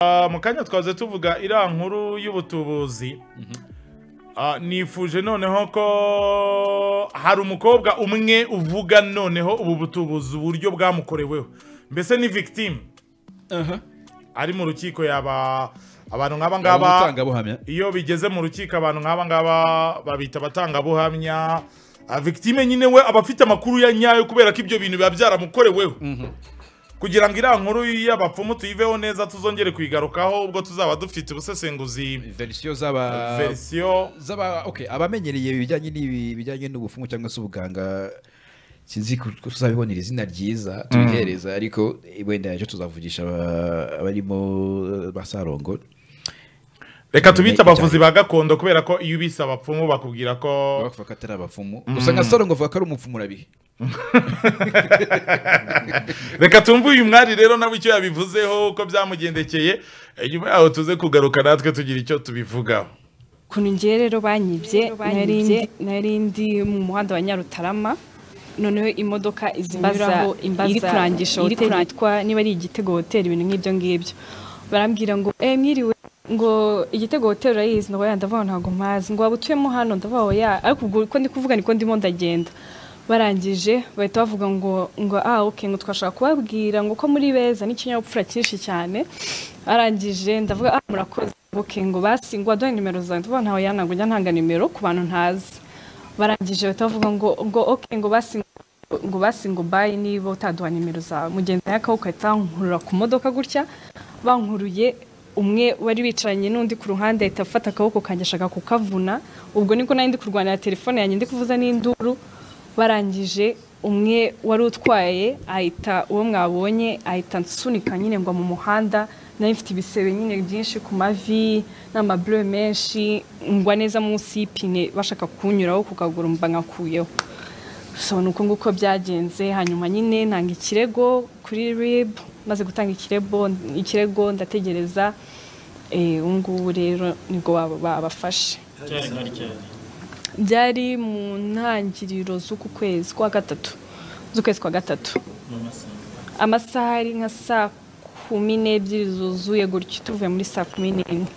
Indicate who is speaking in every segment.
Speaker 1: Ah, mu kanya twaze tuvuga iriya nkuru y'ubutubuzi Ah, nifuje noneho ko hari umukobwa umwe uvuga noneho ubu butubuzi uburyo bwamukoreweho mbese ni victime
Speaker 2: aha
Speaker 1: ari mu rukiko yaba abantu nk'aba ngaba
Speaker 2: abatangabuhamya
Speaker 1: iyo bigeze mu rukiko abantu nk'aba ngaba babita abatangabuhamya Ah, victime nyine we aba afite amakuru ya nyayo kubera ko ibyo bintu biba byaramukoreweho kugira ngo iriya nkuru y'abapfumu tuyiveho neza tuzongere kuyigarukaho ubwo tuzaba dufite ubusesenguzi
Speaker 2: verisiyo z'aba
Speaker 1: verisiyo
Speaker 2: z'aba okay abamenyereye ibijyanye n'ibi bijyanye n'ubufumu cyangwa se ubuganga sinzi ko ko tuzabibonera izina ryiza tubihereza ariko wenda ejo tuzavugisha aba- abarimo basarongo
Speaker 1: reka tubite abavuzi ba gakondo kubera ko iyo ubise abapfumu bakubwira ko
Speaker 2: bavuga ko atari abapfumu gusa nka sarongo avuga ko ari umupfumu urabihe
Speaker 1: reka tumve uyu mwari rero nawe icyo yabivuzeho uko byamugendekeye Eh, nyuma yaho tuze kugaruka natwe tugira icyo tubivugaho
Speaker 3: ukuntu ngiye rero banyibye nari
Speaker 4: banyibye.
Speaker 3: ndi- nari ndi mu muhanda wa nyarutarama noneho imodoka izinyuraho
Speaker 4: imbaza-
Speaker 3: iri kurangisha
Speaker 4: iri
Speaker 3: hoteli
Speaker 4: kurangi-
Speaker 3: yitwa niba ari igitego hoteli ibintu nk'ibyo ngibyo barambwira ngo eh mwiriwe ngo igitego hoteli urayizi ngo oya ndavuga ngo ntabwo mpazi ngo waba utuyemo hano ndavuga ngo oya ariko ubwo uko ndi kuvuga niko ndimo ndagenda barangije bahita bavuga ngo ngo ah ok ngo twashaka kubabwira ngo ko muri beza n'ikinyabupfura cyinshi cyane arangije ndavuga ah murakoze ok ngo basi ngo waduhe nimero zawe ndavuga ntawe yantabwo njya ntanga nimero ku bantu ntazi barangije bahita bavuga ngo ngo ok ngo basi ngo basi ngo bayi niba utaduha nimero zawe mugenzi wawe akaboko ahita bankurura ku modoka gutya bankuruye umwe wari wicaranye n'undi ku ruhande ahita afata akaboko kanjye ashaka kukavuna ubwo niko nari ndi kurwanira telefone yanjye ndi kuvuza n'induru barangije umwe wari utwaye ahita uwo mwabonye ahita nsunika nyine ngo mu muhanda nari mfite ibisebe nyine byinshi ku mavi n'amabure menshi ngwa neza munsi y'ipine bashaka kunyuraho ku kaguru mba nkakuyeho so ni uko nguko byagenze hanyuma nyine ntanga ikirego kuri rib maze gutanga ikirego ikirego ndategereza eh, ubu ngubu rero nibwo baba- babafashe byari mu ntangiriro z'uku kwezi kwa gatatu z'ukwezi kwa gatatu amasaha ari nka saa kumi n'ebyiri zuzuye gutyo tuvuye muri saa kumi n'imwe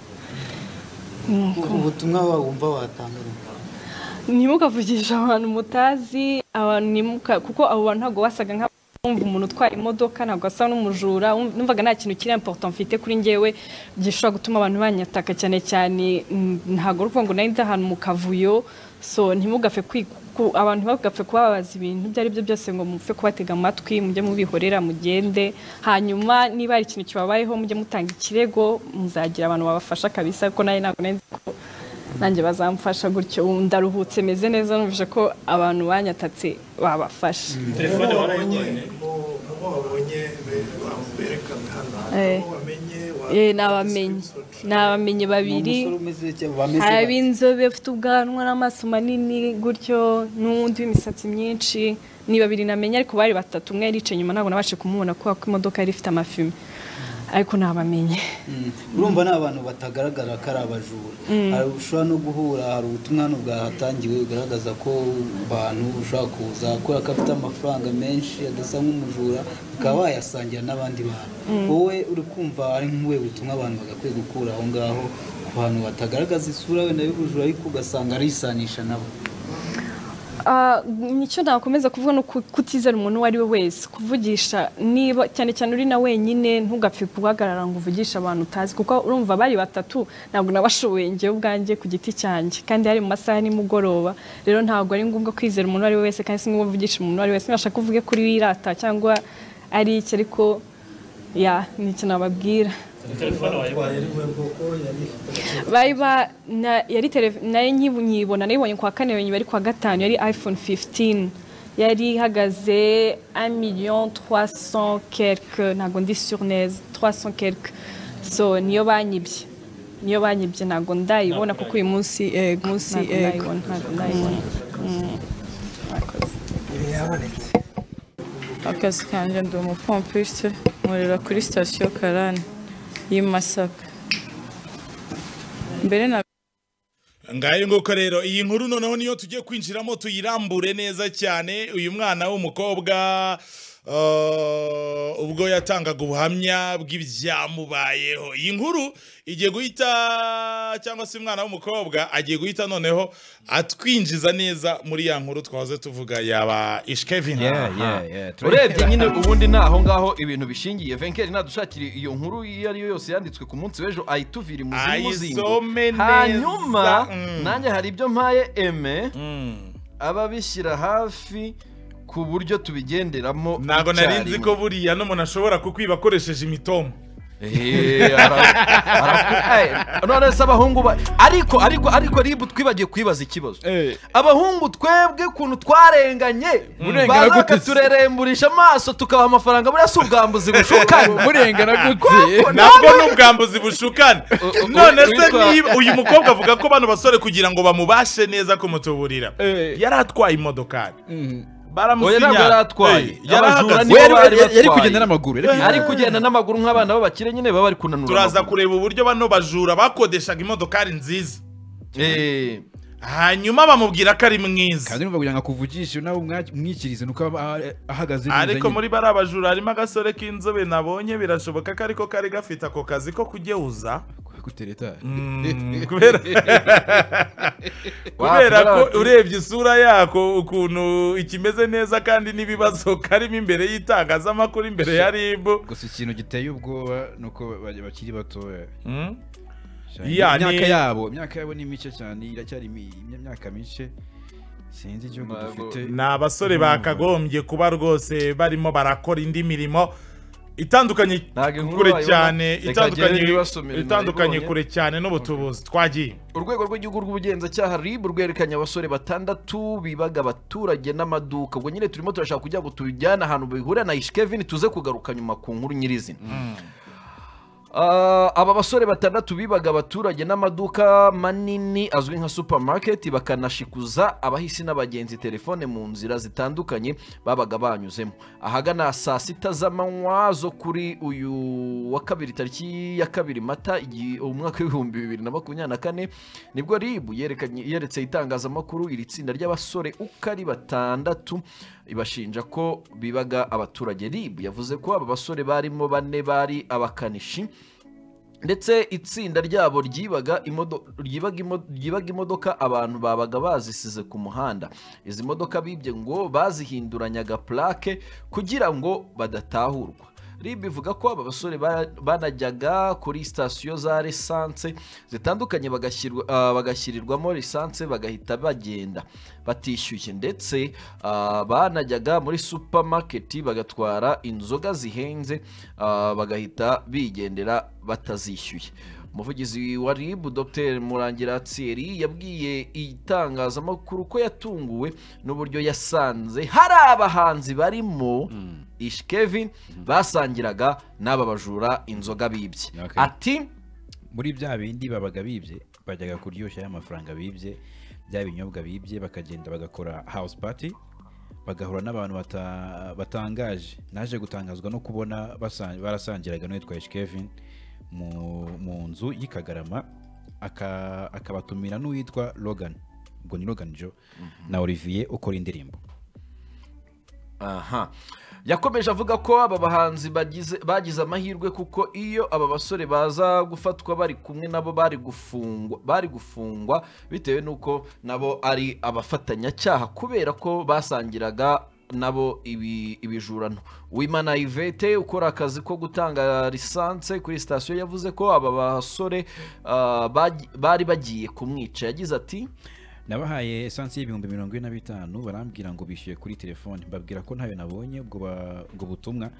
Speaker 5: ubutumwa wumva watanga
Speaker 3: ntimukavugisha abantu mutazi abantu ntimuka- kuko abo bantu ntabwo basaga nk'abumva umuntu utwara imodoka ntabwo asa n'umujura um- numvaga nta kintu kiri important mfite kuri njyewe gishobora gutuma abantu banyataka cyane cyane mm, ntabwo ari ukuvuga ngo nari ndi ahantu mu kavuyo so ntimugapfe kwi- ku- abantu ntibagapfe kubabaza ibintu ibyo ari byo byose ngo mupfe kubatega amatwi mujye mubihorera mugende hanyuma niba hari ikintu kibabayeho mujye mutanga ikirego muzagira abantu babafasha kabisa kuko nawe ntabwo nari nzi ko nanjye bazamfasha gutyo ubu ndaruhutse meze neza numvise ko abantu banyatatse babafashe
Speaker 6: telefone wabonye abo wabonye be- ba- berekana hano
Speaker 3: Eh.
Speaker 6: abo wamenye wa-
Speaker 3: Eh, ni abamenyi ni abamenyi babiri hari ab'inzobe bafite ubwanwa n'amaso manini gutyo n'undi w'imisatsi myinshi ni babiri namenye ariko bari batatu umwe yari yicaye inyuma ntabwo nabashe kumubona kubera ko imodoka yari ifite amafime ariko nabamenye
Speaker 5: urumva ni abantu batagaragara ko ari abajura Hari- ushobora no guhura hari ubutumwa hano bwahatangiwe bugaragaza ko abantu ushobora kuza kubera ko afite amafaranga menshi adasa nk'umujura bakaba bayasangira n'abandi bantu wowe uri kumva ari nk'ubuhe butumwa abantu bagakwiye gukura aho ngaho ku bantu batagaragaza isura wenda y'ubujura ariko ugasanga arisanisha nabo
Speaker 3: Ah, nicyo nakomeza kuvuga ni uku- kutizera umuntu uwo ari we wese kuvugisha niba cyane cyane uri na wenyine ntugapfe guhagarara ngo uvugishe abantu utazi kuko urumva bari batatu ntabwo nabashoboye njyewe ubwanjye ku giti cyanjye kandi hari mu masaha ya nimugoroba rero ntabwo ari ngombwa kwizera umuntu uwo ari we wese kandi si ngombwa uvugisha umuntu uwo ari we wese nashaka uvuge kuri wirata cyangwa ari iki ariko ya nicyo nababwira bari ba na- yari tele- nayo nyibu- nyibona nayibonye kwa kane yonyine bari kwa gatanu yari iphone 15 yari ihagaze 1 million 300 quelque ntabwo ndi sur neza 300 quelque so niyo banyibye niyo banyibye ntabwo ndayibona kuko uyu munsi yego munsi yego ntabwo ndayibona
Speaker 4: akazi kanjye ndi umupompiste nkorera kuri sitasiyo karani y'i Masaka mbere na
Speaker 1: ngayo nguko rero iyi nkuru noneho niyo tugiye kwinjiramo tuyirambure neza cyane uyu mwana w'umukobwa Uh, ubwo yatangaga ubuhamya bw'ibyamubayeho iyi nkuru igiye guhita cyangwa se umwana w'umukobwa agiye guhita noneho atwinjiza neza muri ya nkuru twahoze tuvuga yaba ishkevin
Speaker 2: Yeah, yeah, yeah. Turi-
Speaker 7: urebye nyine ubundi ni aho ngaho ibintu bishingiye venkeri nadushakire iyo nkuru iyo ari yo yose yanditswe ku munsi w'ejo ayituvira imuzimu zingo
Speaker 1: Ayisome neza.
Speaker 7: hanyuma
Speaker 1: Mm.
Speaker 7: nanjye hari ibyo mpaye eme ababishyira hafi ku buryo tubigenderamo
Speaker 1: ntabwo nari nzi
Speaker 7: icyarimwe.
Speaker 1: ko buriya n'umuntu ashobora kukwiba akoresheje imitomo
Speaker 7: Ehe, ara- ara- eh, none se abahungu ba ariko ariko ariko ribu twibagiye kwibaza ikibazo abahungu twebwe ukuntu twarenganye baza
Speaker 2: gute se?
Speaker 7: bakatureremburisha amaso tukabaha amafaranga buriya si ubwambuzi bushukana
Speaker 2: murengana gutse
Speaker 1: nabwo ni ubwambuzi bushukana
Speaker 7: u- u-
Speaker 1: none se
Speaker 7: witwa-
Speaker 1: niba uyu mukobwa avuga ko bano basore kugira ngo bamubashe neza kumutuburira yari atwaye imodokari
Speaker 7: Oya, ntabwo yari atwaye.
Speaker 1: Eh, yari
Speaker 7: Abajura
Speaker 1: ahagaze.
Speaker 7: ni bo
Speaker 2: we yari-
Speaker 7: bari
Speaker 2: yari- yari
Speaker 7: batwaye.
Speaker 2: kugenda n'amaguru yari kugenda-
Speaker 7: ari kugenda n'amaguru nk'abana b'abakire nyine baba bari kunanura
Speaker 1: turaza
Speaker 7: amaguru.
Speaker 1: kureba uburyo bano bajura bakodeshaga imodokari nziza
Speaker 7: Eh,
Speaker 1: hanyuma bamubwira ko ari mwiza
Speaker 2: kandi numva kugira ngo akuvugishe nawe umwa- umwikirize nuko aba ah- ahagaze neza
Speaker 1: ariko
Speaker 2: nyine.
Speaker 1: muri bariya bajura harimo agasore k'inzobe nabonye birashoboka ko ariko kari gafite ako kazi ko kugeuza
Speaker 2: Kutereta.
Speaker 1: Mm, kubera kubera
Speaker 7: wakwera
Speaker 1: ko
Speaker 7: bati-
Speaker 1: urebye isura yako ukuntu ikimeze neza kandi n'ibibazo karimo imbere y'itangazamakuru imbere ya ribu
Speaker 2: gusa ikintu giteye ubwoba ni uko ba- bakiri batoya
Speaker 1: Mm.
Speaker 2: cyane.
Speaker 1: Yeah,
Speaker 2: imyaka
Speaker 1: ni-
Speaker 2: yabo imyaka yabo ni mike cyane iracyari mi- imyaka mike sinzi igihugu
Speaker 7: Ntabwo-
Speaker 2: dufite
Speaker 1: ni abasore bakagombye kuba rwose barimo barakora indi mirimo itandukanye
Speaker 7: Ntabwo inkuru
Speaker 1: kure
Speaker 7: wayibona.
Speaker 1: cyane
Speaker 7: Reka
Speaker 1: itandukanye
Speaker 7: ngende nibasomere
Speaker 1: itandukanye
Speaker 7: nayibonye.
Speaker 1: kure cyane n'ubutubuzi twagiye
Speaker 7: urwego rw'igihugu rw'ubugenzacyaha rib rwerekanye abasore batandatu bibaga abaturage n'amaduka ubwo nyine turimo turashaka kugira ngo tubijyane ahantu bihurira na ishkevin tuze kugaruka nyuma ku nkuru nyirizina Ah, aba basore batandatu bibaga abaturage n'amaduka manini azwi nka supermarket bakanashikuza abahisi n'abagenzi telefone mu nzira zitandukanye babaga banyuzemo ahagana saa sita z'amanywa zo kuri uyu wa kabiri tariki ya kabiri mata igi- umwaka w'ibihumbi bibiri na makumyabiri na kane nibwo ribu yerekanye yeretse itangazamakuru iri tsinda ry'abasore uko ari batandatu ibashinja ko bibaga abaturage rib yavuze ko aba basore barimo bane bari abakanishi ndetse itsinda ryabo ryibaga imodo- ryibaga imo- ryibaga imodoka abantu babaga bazisize ku muhanda izi modoka bibye ngo bazihinduranyaga plake kugira ngo badatahurwa rib ivuga ko aba basore ba- banajyaga kuri sitasiyo za lisanse zitandukanye bagashyirwa- ah, bagashyirirwamo lisanse bagahita bagenda batishyuye ndetse ah, banajyaga muri supamaketi bagatwara inzoga zihenze ah, bagahita bigendera batazishyuye umuvugizi wa rib dr murangira thierry yabwiye itangazamakuru ko yatunguwe n'uburyo yasanze hari abahanzi barimo ishkevin basangiraga n'aba bajura inzoga bibye
Speaker 2: Okay.
Speaker 7: ati
Speaker 2: muri bya bindi babaga bibye bajyaga kuryoshya y'amafaranga bibye bya binyobwa bibye bakagenda bagakora house party bagahura n'abantu bata- batangaje naje gutangazwa no kubona basan- barasangiraga n'uwitwa H. Kevin mu- mu nzu y'i Kagarama aka- akabatumira n'uwitwa Logan ubwo ni Logan Joe na Olivier ukora indirimbo
Speaker 7: aha yakomeje avuga ko aba bahanzi bagize bagize amahirwe kuko iyo aba basore baza gufatwa bari kumwe nabo bari gufungwa bari gufungwa bitewe n'uko nabo ari abafatanyacyaha kubera ko basangiraga nabo ibi- ibijurano wimana ivete ukora akazi ko gutanga lisanse kuri sitasiyo yavuze ko aba basore ah, bagi- bari bagiye kumwica yagize ati
Speaker 2: nabahaye esansi y'ibihumbi mirongo ine na bitanu barambwira ngo bishyuye kuri telefone mbabwira ko ntayo nabonye ubwo ba- ubwo butumwa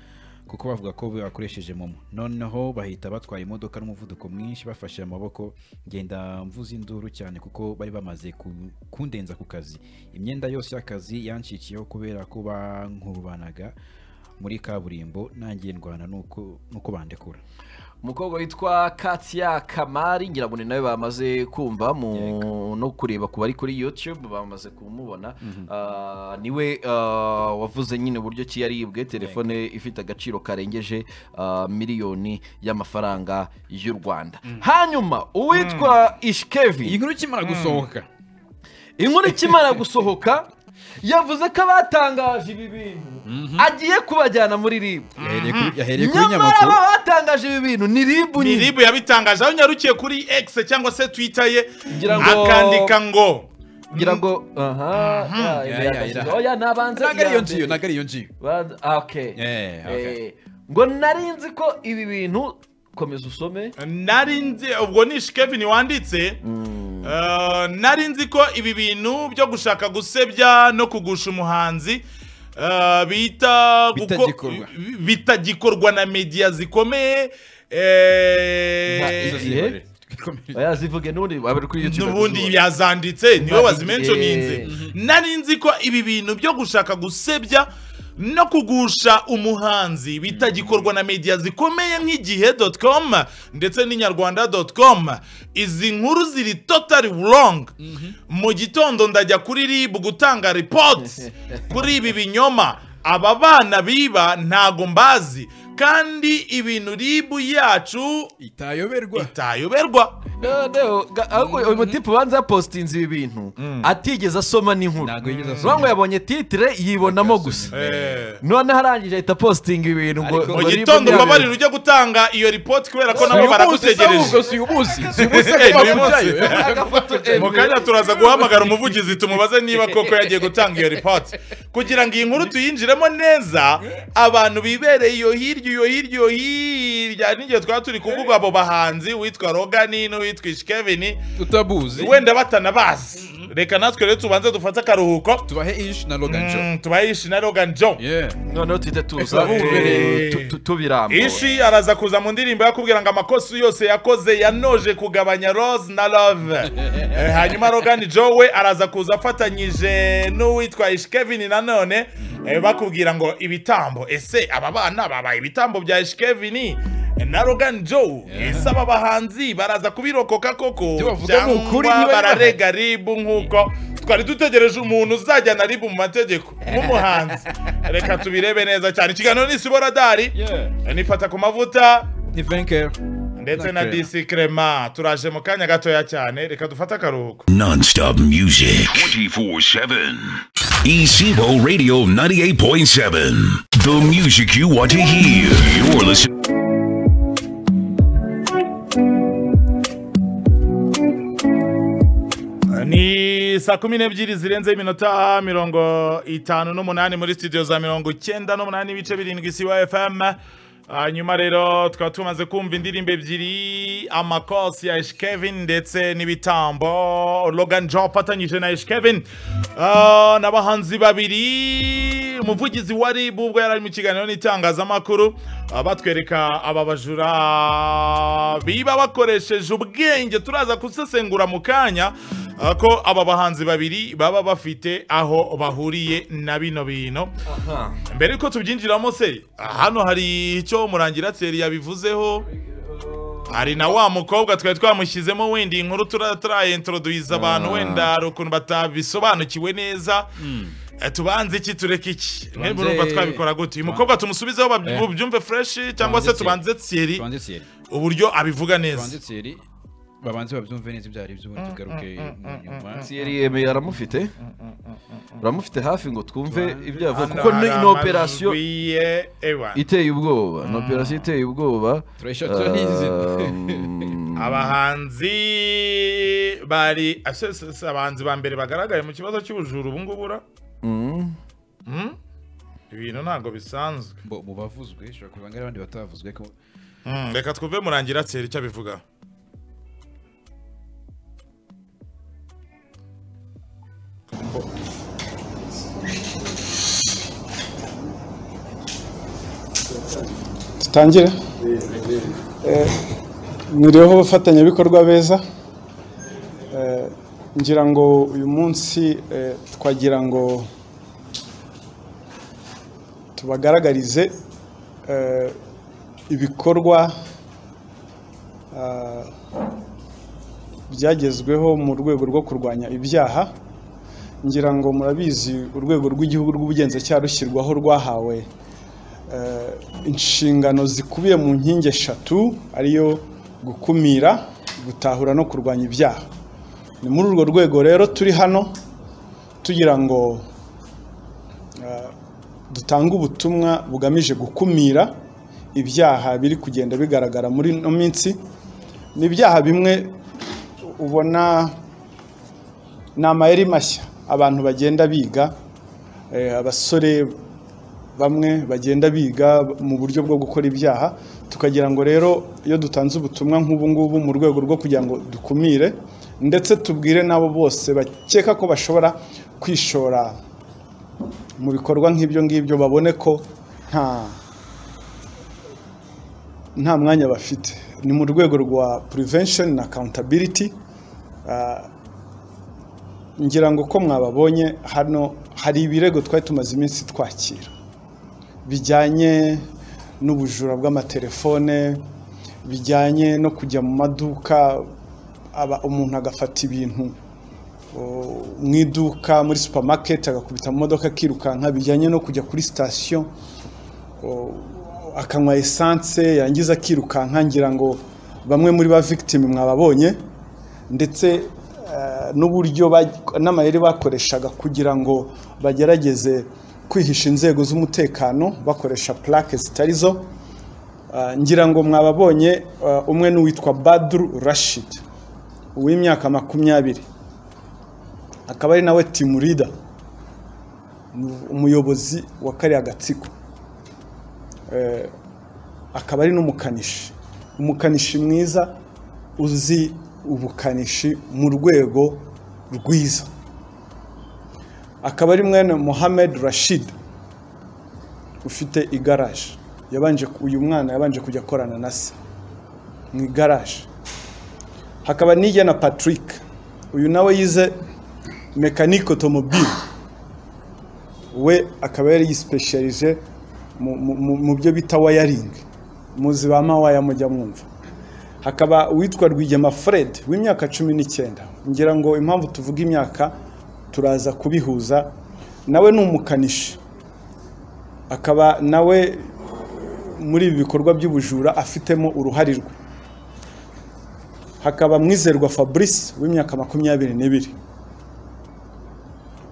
Speaker 2: kuko bavuga ko bakoresheje momo noneho bahita batwara imodoka n'umuvuduko mwinshi bafashe amaboko ngenda mvuza induru cyane kuko bari bamaze ku- kundenza ku kazi imyenda yose y'akazi yancikiyeho kubera ko bankurubanaga muri kaburimbo nangiye ndwana nuko nuko bandekura
Speaker 7: umukobwa witwa katia kamari ngira ngo ni nawe bamaze kumva mu no kureba ku bari kuri youtube bamaze kumubona Ah, niwe ah, wavuze nyine uburyo ki yaribwe telefone ifite agaciro karengeje ah, miliyoni y'amafaranga y'u rwanda hanyuma uwitwa ishkevi
Speaker 2: iyi nkuru ikimara gusohoka
Speaker 7: inkuru ikimara gusohoka yavuze ko abatangaje ibi bintu agiye kubajyana muri ribu
Speaker 2: yahereye kuri- yahereye kuri
Speaker 7: nyamara
Speaker 2: nyamakuru
Speaker 7: aba batangaje ibi bintu ni ribu
Speaker 1: ni
Speaker 7: nyine
Speaker 1: ribu yabitangaje aho nyarukiye kuri X cyangwa se Twitter ye
Speaker 7: Ngira ngo-
Speaker 1: akandika ngo
Speaker 7: ngira ngo aha
Speaker 2: ya,
Speaker 7: ya, ibi
Speaker 2: ya,
Speaker 7: yakashyize.
Speaker 2: ya.
Speaker 7: oya nabanze
Speaker 2: ntabwo ari iyo
Speaker 7: iya
Speaker 2: ngiyo
Speaker 7: mbere.
Speaker 2: ntabwo ari iyo ngiyo
Speaker 7: Bad- ah, okay.
Speaker 2: Eh, okay.
Speaker 7: Eh, ngo nari nzi ko ibi bintu komeza usome
Speaker 1: nari nzi ubwo ni Kevin wanditse Eh, nari nzi ko ibi bintu byo gushaka gusebya no kugusha umuhanzi eh, bita guko-
Speaker 2: Bitagikorwa.
Speaker 1: bi- bitagikorwa na media zikomeye eh,
Speaker 7: Nka izo ziri- Igihe? oya zivuge n'ubundi wabari kuri youtube
Speaker 1: n'ubundi yazanditse niwe
Speaker 7: Nka
Speaker 1: wazimenjoninze
Speaker 7: igihe.
Speaker 1: nari nzi ko ibi bintu byo gushaka gusebya no kugusha umuhanzi bitagikorwa na media zikomeye nk'igihe com ndetse n'inyarwanda com izi nkuru ziri totally wrong mu gitondo ndajya kuri rib gutanga reports kuri ibi binyoma aba bana biba ntago mbazi kandi ibintu ribu yacu
Speaker 2: itayoberwa
Speaker 1: itayoberwa
Speaker 7: noneho ga- ahubwo uyu mutipe ubanza yapositinze ibi bintu atigeze asoma n'inkuru
Speaker 2: Ntabwo yigeze asoma.
Speaker 7: ngo yabonye titire yibonamo gusa
Speaker 1: Eh.
Speaker 7: noneho arangije ahita positinga ibi bintu ngo
Speaker 2: Ariko-
Speaker 1: mu
Speaker 7: ngo ribu
Speaker 1: gitondo
Speaker 7: ntiyabe-
Speaker 1: ubabarira ujya gutanga iyo ripoti kubera ko nabo baragutegereje
Speaker 2: si uyu munsi si uyu munsi
Speaker 1: Eh, ni uyu
Speaker 2: ariko
Speaker 1: munsi.
Speaker 2: bajyayo.
Speaker 1: mu kanya turaza guhamagara umuvugizi tumubaze niba koko yagiye gutanga iyo ripoti kugira ngo iyi nkuru tuyinjiremo neza abantu bibereye iyo hirya iyo hirya iyo hirya n'igihe twaba turi kuvuga abo bahanzi uwitwa rogani n'uwitwa ishikevini
Speaker 2: tutabuzi
Speaker 1: wenda batanabazi reka natwe rero tubanze dufate akaruhuko
Speaker 2: tubahe ish na logan jo
Speaker 1: Mm, tubaye ishi na rogan john
Speaker 2: yeah
Speaker 7: noneho tuhita tuza
Speaker 1: Eh.
Speaker 7: tu- tu- tubirambura
Speaker 1: ishi araza kuza mu ndirimbo yakubwira ngo amakosa yose yakoze yanoje kugabanya rose na love Eh, hanyuma rogani jowe araza kuza afatanyije n'uwitwa ishi kevin nanone eh, bakubwira ngo ibitambo ese aba bana babaye ibitambo bya ishi kevin na rogani joe ese aba bahanzi baraza kubirokoka koko
Speaker 2: Ibyo bavuga ni ukuri, niba
Speaker 1: bararega mbega ribu nk'uko twari dutegereje umuntu uzajyana ribu mu mategeko nk'umuhanzi reka tubirebe neza cyane ikiganiro ni siboradari nifata ku mavuta
Speaker 2: ni venker
Speaker 1: ndetse
Speaker 2: Na
Speaker 1: na
Speaker 2: Crema.
Speaker 1: disi krema turaje mu kanya gatoya cyane reka dufate akaruhuko
Speaker 8: Non-stop music 24-7 Evo Radio 98.7 The music you want to hear You're listening
Speaker 1: ni saa kumi n'ebyiri zirenzeho iminota mirongo itanu n'umunani muri studio za mirongo icyenda n'umunani n'ibice birindwi siwa fm hanyuma rero tukaba tumaze kumva indirimbo ebyiri amakosi ya eshikevin ndetse n'ibitambo logan jo afatanyije na eshikevin n'abahanzi babiri umuvugizi wa RIB ubwo yari ari mu kiganiro n'itangazamakuru ah, batwereka aba bajura biba bakoresheje ubwenge turaza gusesengura mu kanya ah, ko aba bahanzi babiri baba bafite aho bahuriye na bino bintu mbere yuko tubyinjiramo se hano hari icyo murangira teri yabivuzeho hari na wa mukobwa twari twamushyizemo wenda iyi nkuru tura- turaintroduyiza abantu wenda hari ukuntu batabisobanukiwe neza Eh, tubanze iki tureke iki mwebwe urumva twabikora gute uyu mukobwa tumusubizeho babyi-
Speaker 2: Eh.
Speaker 1: mubyumve fureshi cyangwa se
Speaker 2: Tubanze
Speaker 1: tubanze tsiri
Speaker 2: tubanze siyeri
Speaker 1: uburyo abivuga neza
Speaker 2: tubanze siyeri babanze babyumve neza ibyo ari byo ubundi tugaruke mu nyuma
Speaker 7: Thierry Yemeye aramufite uramufite hafi ngo twumve ibyo yavuga
Speaker 1: Hano
Speaker 7: kuko ni
Speaker 1: hari
Speaker 7: ni operasiyo
Speaker 1: amajwi ye, ewa.
Speaker 7: iteye ubwoba ni operasiyo iteye ubwoba
Speaker 2: Turayishaka, turayizi.
Speaker 7: Um,
Speaker 1: abahanzi bari ese- se- se abahanzi ba mbere bagaragaye mu kibazo cy'ubujura ubu ngubu ura
Speaker 7: mm,
Speaker 1: Mm? ibintu ntabwo bisanzwe
Speaker 2: bo mu bavuzwe ushobora kuba ari abandi batavuzwe ko
Speaker 1: Mm, reka twumve murangira tseri icyo abivuga
Speaker 9: dutangire Eh, mwiriweho abafatanyabikorwa beza Eh, ngira ngo uyu munsi eh, twagira ngo tubagaragarize eh, ibikorwa ah, byagezweho mu rwego rwo kurwanya ibyaha ngira ngo murabizi urwego rw'igihugu rw'ubugenzacyaha rushyirwaho rwahawe eh, inshingano zikubiye mu nkingi eshatu ariyo gukumira gutahura no kurwanya ibyaha ni muri urwo rwego rero turi hano tugira ngo eh, dutanga ubutumwa bugamije gukumira ibyaha biri kugenda bigaragara muri ino minsi ni ibyaha bimwe ubona ni amayeri mashya abantu bagenda biga eh, abasore bamwe bagenda biga mu buryo bwo gukora ibyaha tukagira ngo rero iyo dutanze ubutumwa nk'ubu ngubu mu rwego rwo kugira ngo dukumire ndetse tubwire n'abo bose bakeka ko bashobora kwishora mu bikorwa nk'ibyo ngibyo babone ko nta nta mwanya bafite ni mu rwego rwa prevention na accountability ah, ngira ngo ko mwababonye hano hari ibirego twari tumaze iminsi twakira bijyanye n'ubujura bw'amatelefone bijyanye no kujya mu maduka aba- umuntu agafata ibintu o, mu iduka muri supermarket agakubita mu modoka akirukanka bijyanye no kujya kuri sitasiyo o, akanywa esanse yangiza akirukanka ngira ngo bamwe muri ba victim mwababonye ndetse eh, n'uburyo ba- n'amayeri bakoreshaga kugira ngo bagerageze kwihisha inzego z'umutekano bakoresha plaque zitari zo Ah, ngira ngo mwababonye ah, umwe n'uwitwa Badru Rashid uw'imyaka makumyabiri akaba ari nawe team leader umuyobozi wa kariya gatsiko Eh, akaba ari n'umukanishi umukanishi mwiza uzi ubukanishi mu rwego rwiza akaba ari mwene Mohamed Rashid ufite igaraje yabanje uyu mwana yabanje kujya akorana na se mu igaraje hakaba n'ijya na Patrick uyu nawe yize mekanike otomobile we akaba yari yisipesherije mu- mu- mu- mu byo bita wayaringi muzi ba mawaya mujya mwumva hakaba uwitwa rwigema fred w'imyaka cumi n'icyenda ngira ngo impamvu tuvuga imyaka turaza kubihuza nawe ni umukanishi akaba nawe muri ibi bikorwa by'ubujura afitemo uruhare rwe hakaba mwizerwa fabrice w'imyaka makumyabiri n'ibiri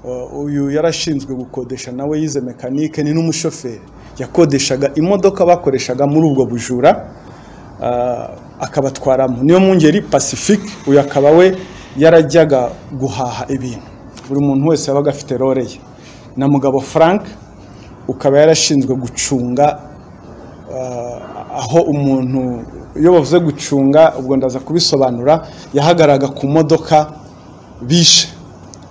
Speaker 9: Uh, uyu yarashinzwe gukodesha nawe yize mekanike ni n'umushoferi yakodeshaga imodoka bakoreshaga muri ubwo bujura uh, akabatwaramo niyo mwungeri pacifique uyu akaba we yarajyaga guhaha ibintu buri muntu wese yabaga afite role ye na mugabo frank ukaba yarashinzwe gucunga uh, aho umuntu iyo bavuze gucunga ubwo ndaza kubisobanura yahagaraga ku modoka bishe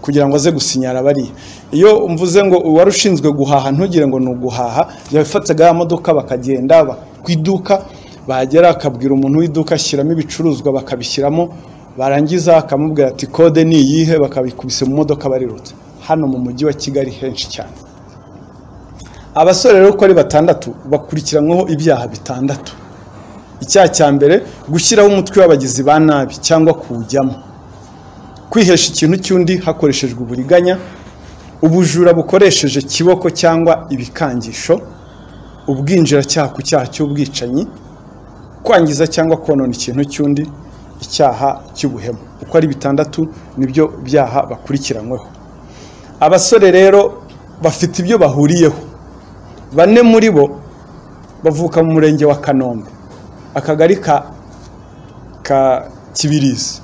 Speaker 9: kugira ngo aze gusinyara bariya iyo mvuze ngo uwari ushinzwe guhaha ntugire ngo ni uguhaha yafataga ya modoka bakagenda ba- ku iduka bahagera akabwira umuntu w'iduka ashyiramo ibicuruzwa bakabishyiramo barangiza akamubwira ati kode ni iyihe bakabikubise mu modoka barirutse hano mu mujyi wa kigali henshi cyane abasore rero uko ari batandatu bakurikiranyweho ibyaha bitandatu icyaha cya mbere gushyiraho umutwe w'abagizi ba nabi cyangwa kuwujyamo kwihesha ikintu cy'undi hakoreshejwe uburiganya ubujura bukoresheje kiboko cyangwa ibikangisho ubwinjiracyaha ku cyaha cy'ubwicanyi kwangiza cyangwa konona ikintu cy'undi icyaha cy'ubuhemu uko ari bitandatu nibyo byaha bakurikiranyweho abasore rero bafite ibyo bahuriyeho bane muri bo bavuka mu murenge wa kanombe akagari ka ka kibirizi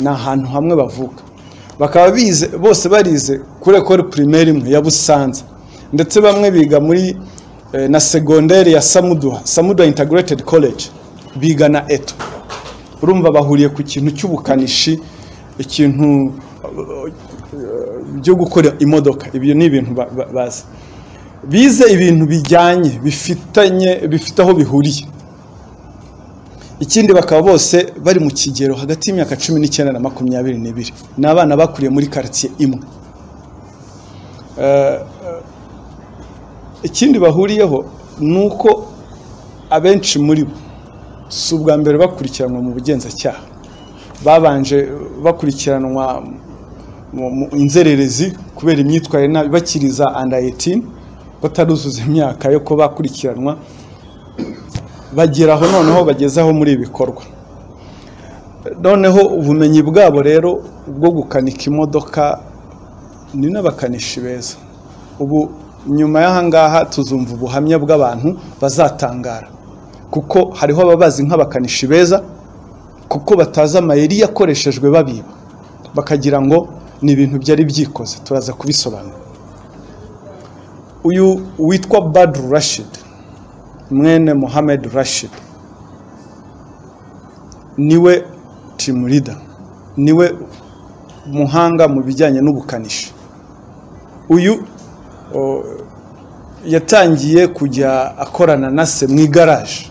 Speaker 9: ni ahantu hamwe bavuka bakaba bize bose barize kuri ekore primaire imwe ya Busanza ndetse bamwe biga muri eh, na segonderi ya Samuduha Samuduha Integrated College biga na eto urumva bahuriye ku kintu cy'ubukanishi ikintu eh, byo gukora imodoka ibyo ni ibintu ba- ba- bazi bize ibintu bijyanye bifitanye bifite aho bihuriye ikindi bakaba bose bari mu kigero hagati y'imyaka cumi n'icyenda na makumyabiri n'ibiri ni abana bakuriye muri karitsiye imwe Eh, eh, ikindi bahuriyeho ni uko abenshi muri bo si ubwa mbere bakurikiranwa mu bugenzacyaha babanje bakurikiranwa mu- mu inzererezi kubera imyitwarire nabi bakiri za anda 18 bataruzuza imyaka yo kuba bakurikiranwa bageraho noneho bagezaho muri ibi bikorwa noneho ubumenyi bwabo rero bwo gukanika imodoka ni n'abakanishi beza ubu nyuma y'ahangaha tuzumva ubuhamya bw'abantu bazatangara kuko hariho ababazi nk'abakanishi beza kuko batazi amayeri yakoreshejwe babiba bakagira ngo ni ibintu byari byikoze turaza kubisobanura uyu witwa badu rashid mwene muhammad rashid niwe timu rida niwe muhanga mu bijyanye n'ubukanishi uyu o, yatangiye kujya akorana na se mu igaraje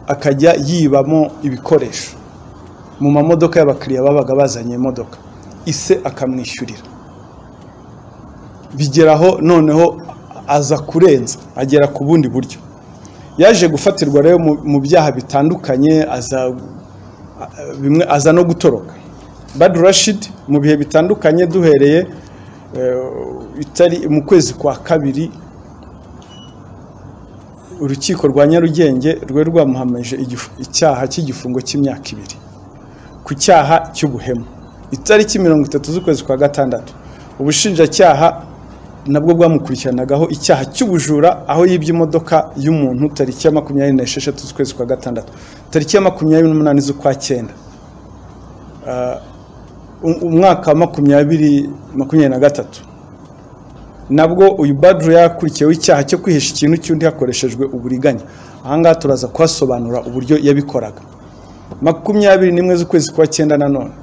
Speaker 9: akajya yibamo ibikoresho mu mamodoka y'abakiriya babaga bazanye imodoka ise akamwishyurira bigeraho noneho aza kurenza agera ku bundi buryo yaje gufatirwa rero mu- mu byaha bitandukanye aza a- bimwe aza no gutoroka badu rashid mu bihe bitandukanye duhereye eh, itari mu kwezi kwa kabiri urukiko rwa nyarugenge rwari rwamuhamije igifu- icyaha cy'igifungo cy'imyaka ibiri ku cyaha cy'ubuhemu itariki mirongo itatu z'ukwezi kwa gatandatu ubushinjacyaha nabwo bwamukurikiranagaho icyaha cy'ubujura aho yibye imodoka y'umuntu tariki ya makumyabiri n'esheshatu z'ukwezi kwa gatandatu tariki ya makumyabiri n'umunani z'ukwa cyenda Ah, um- umwaka wa makumyabiri makumyabiri na gatatu nabwo uyu badru yakurikiyeho icyaha cyo kwihisha ikintu cy'undi hakoreshejwe uburiganya ahangaha turaza kuhasobanura uburyo yabikoraga makumyabiri n'imwe z'ukwezi kwa cyenda nanone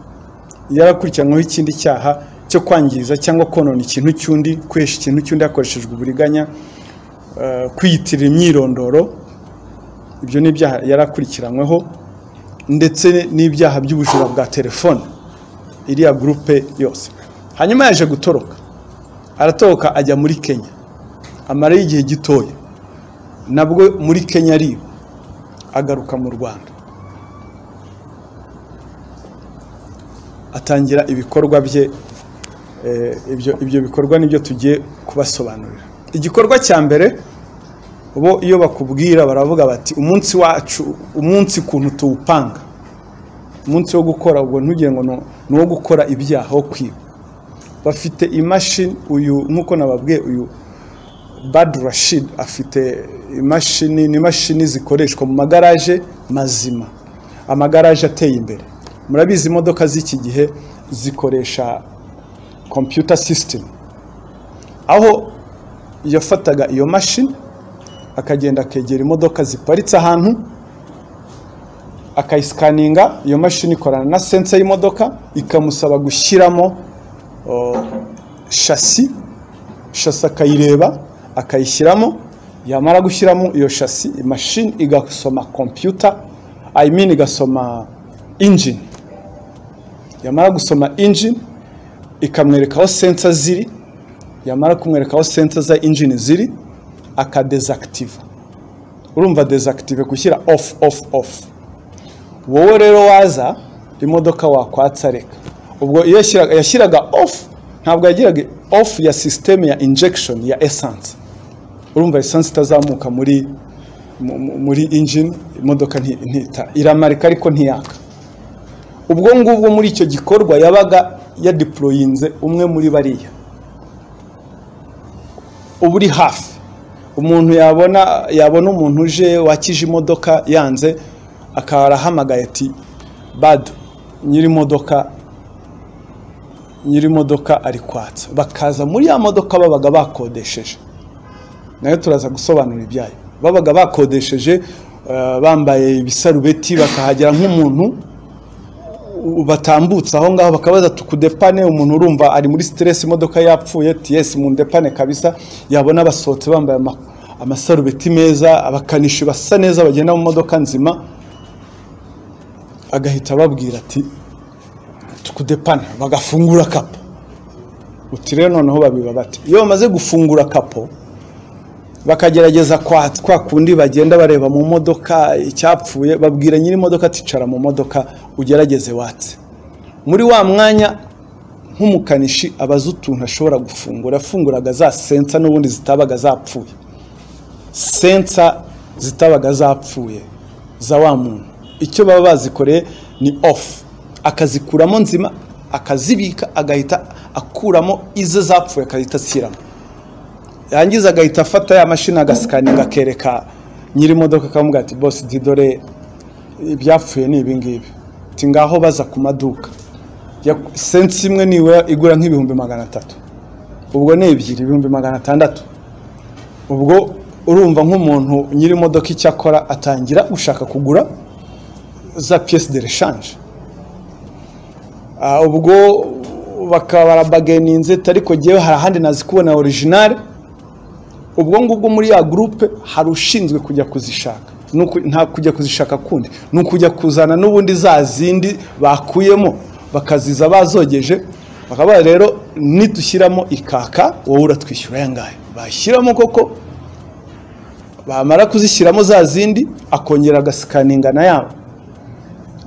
Speaker 9: yarakurikiranweho ikindi cyaha cyo kwangiza cyangwa konona ikintu cy'undi kwihesha ikintu cy'undi hakoreshejwe uburiganya eh, kwiyitirira imyirondoro ibyo ni ibyaha yarakurikiranweho ndetse n'ibyaha by'ubujura bwa telefone iriya gurupe yose hanyuma yaje gutoroka aratoroka ajya muri kenya amarayo igihe gitoya nabwo muri kenya ariba agaruka mu rwanda atangira ibikorwa bye eh, ibyo ibyo bikorwa nibyo tugiye kubasobanurira igikorwa cya mbere bo iyo bakubwira baravuga bati umunsi wacu umunsi kuntu tuwupanga umunsi wo gukora ubwo ntugire ngo ni- ni uwo gukora ibyaha wo kwiba bafite imashini uyu nk'uko nababwiye uyu badu rashid afite imashini ni imashini zikoreshwa mu magaraje mazima amagaraje ateye imbere murabizi imodoka z'iki gihe zikoresha computer system aho yafataga iyo mashini akagenda akegera imodoka ziparitse ahantu akayisikaninga iyo mashini ikorana na sense y'imodoka ikamusaba gushyiramo o, shasi shasi akayireba akayishyiramo yamara gushyiramo iyo shasi imashini igasoma kompiyuta I mean igasoma injini yamara gusoma injini ikamwereka aho sensa ziri yamara kumwereka aho sensa za injini ziri akadezakitiva urumva dezakitive gushyira ofu ofu ofu wowe rero waza imodoka wakwatsa reka ubwo iyo yashyiraga- yashyiraga ofu ntabwo yagiraga ofu ya sisiteme ya injekishoni ya esanse urumva esanse itazamuka muri mu- mu- muri injini imodoka nti- ntita iramarika ariko ntiyaka ubwo ngubwo muri icyo gikorwa yabaga yadiporoyinze umwe muri bariya uba uri hafi umuntu yabona yabona umuntu uje wakije imodoka yanze akaba arahamagaye ati badu nyiri imodoka nyiri imodoka ari kwatsa bakaza muri ya modoka babaga bakodesheje nayo turaza gusobanura ibyayo babaga bakodesheje eh, bambaye ibisarubeti bakahagera nk'umuntu u- batambutse aho ngaho bakabaza tukudepane umuntu urumva ari muri stress imodoka yapfuye tiyesi mu ndepane kabisa yabona basohotse bambaye ama- amasarubeti meza abakanishi basa neza bagenda mu modoka nzima agahita ababwira ati tukudepana bagafungura kapo uti rero noneho babiba bati iyo bamaze gufungura kapo bakagerageza kwa kwa kundi bagenda bareba mu modoka icyapfuye babwira nyiri imodoka ticara mu modoka ugerageze watse muri wa mwanya nk'umukanishi abaza utuntu ashobora gufungura yafunguraga za sensa n'ubundi zitabaga zapfuye sensa zitabaga zapfuye za wa muntu icyo baba bazikoreye ni ofu akazikuramo nzima akazibika agahita akuramo ize zapfuye akahita ashyiramo yangiza agahita afata ya mashini agasikaninga akereka nyiri imodoka akamubwira ati bose didore ibyapfuye ni ibingibi ati ngaho baza ku maduka Ya- sense imwe niwe igura nk'ibihumbi magana atatu ubwo ni ebyiri ibihumbi magana atandatu ubwo urumva nk'umuntu nyiri imodoka icyo akora atangira gushaka kugura za piyesi de reshanje Ah, ubwo bakaba barabageninze ariko ngewe hari ahandi nazi kubona orijinali ubwo ngubwo muri ya gurupe hari ushinzwe kujya kuzishaka Ni uku- nta kujya kuzishaka kundi ni ukujya kuzana n'ubundi za zindi bakuyemo bakaziza bazogeje bakaba rero nidushyiramo ikaka wowe uratwishyura ayangahe bashyiramo koko bamara kuzishyiramo za zindi akongera agasikaninga na ya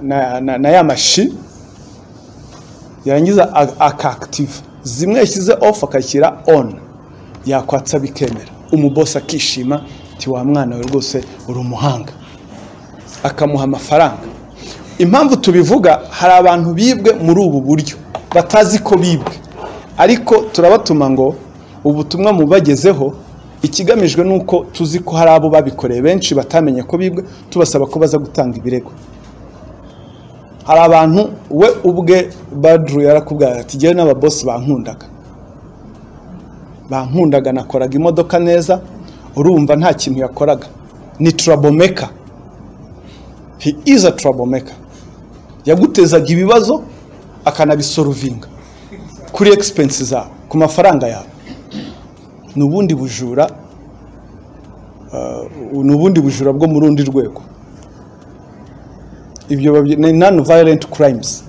Speaker 9: na, na, na ya mashi yarangiza a- akakitiva zimwe yashyize ofu akashyira on yakwatsa bikemera umubosi akishima ati wa mwana we rwose uri umuhanga akamuha amafaranga impamvu tubivuga hari abantu bibwe muri ubu buryo batazi ko bibwe ariko turabatuma ngo ubutumwa mubagezeho ikigamijwe ni uko tuzi ko hari abo babikoreye benshi batamenye ko bibwe tubasaba ko baza gutanga ibirego hari abantu we ubwe badru yarakubwira ati njyewe n'ababosi bankundaga bankundaga nakoraga imodoka neza urumva nta kintu yakoraga ni troublemaker he is a troublemaker yagutezaga ibibazo akanabisorovinga kuri expense zawe ku mafaranga yawe ni ubundi bujura uh, ni ubundi bujura bwo mu rundi rwego ibyo babyi- ni non violent crimes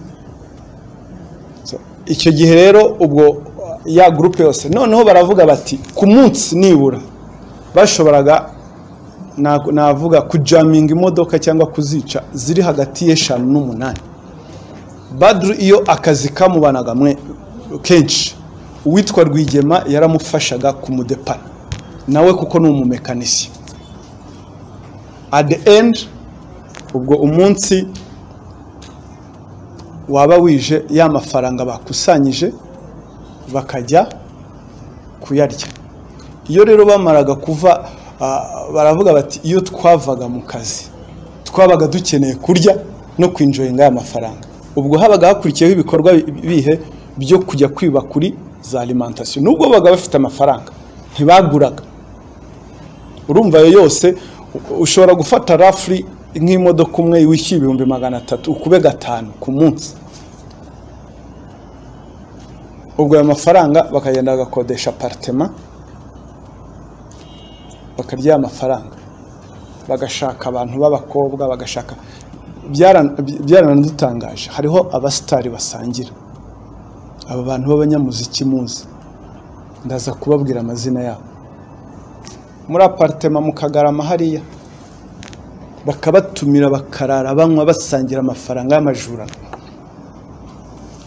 Speaker 9: So, icyo gihe rero ubwo uh, ya groupe yose noneho baravuga bati ku munsi nibura bashoboraga na- navuga kujaminga imodoka cyangwa kuzica ziri hagati y'eshanu n'umunani badru iyo akazi kamubanaga mwe kenshi uwitwa rwigema yaramufashaga kumudepara nawe kuko ni umumekanisiye at the end ubwo umunsi waba wije ya mafaranga bakusanyije bakajya kuyarya iyo rero bamaraga kuva ah, baravuga bati iyo twavaga mu kazi twabaga dukeneye kurya no kwinjoyinga aya mafaranga ubwo habaga hakurikiyeho ibikorwa bi- bihe byo kujya kwiba kuri za alimentation nubwo babaga bafite amafaranga ntibaguraga urumva ayo yose u- ushobora gufata rafuri nk'imodoka umwe wishyuye ibihumbi magana atatu ukube gatanu ku munsi ubwo ayo mafaranga bakagenda bagakodesha aparitema bakarya amafaranga bagashaka abantu b'abakobwa bagashaka byara- by- byaranadutangaje hariho abasitari basangira aba bantu b'abanyamuziki muzi ndaza kubabwira amazina yabo muri aparitema mu kagarama hariya bakabatumira bakarara banywa basangira amafaranga y'amajura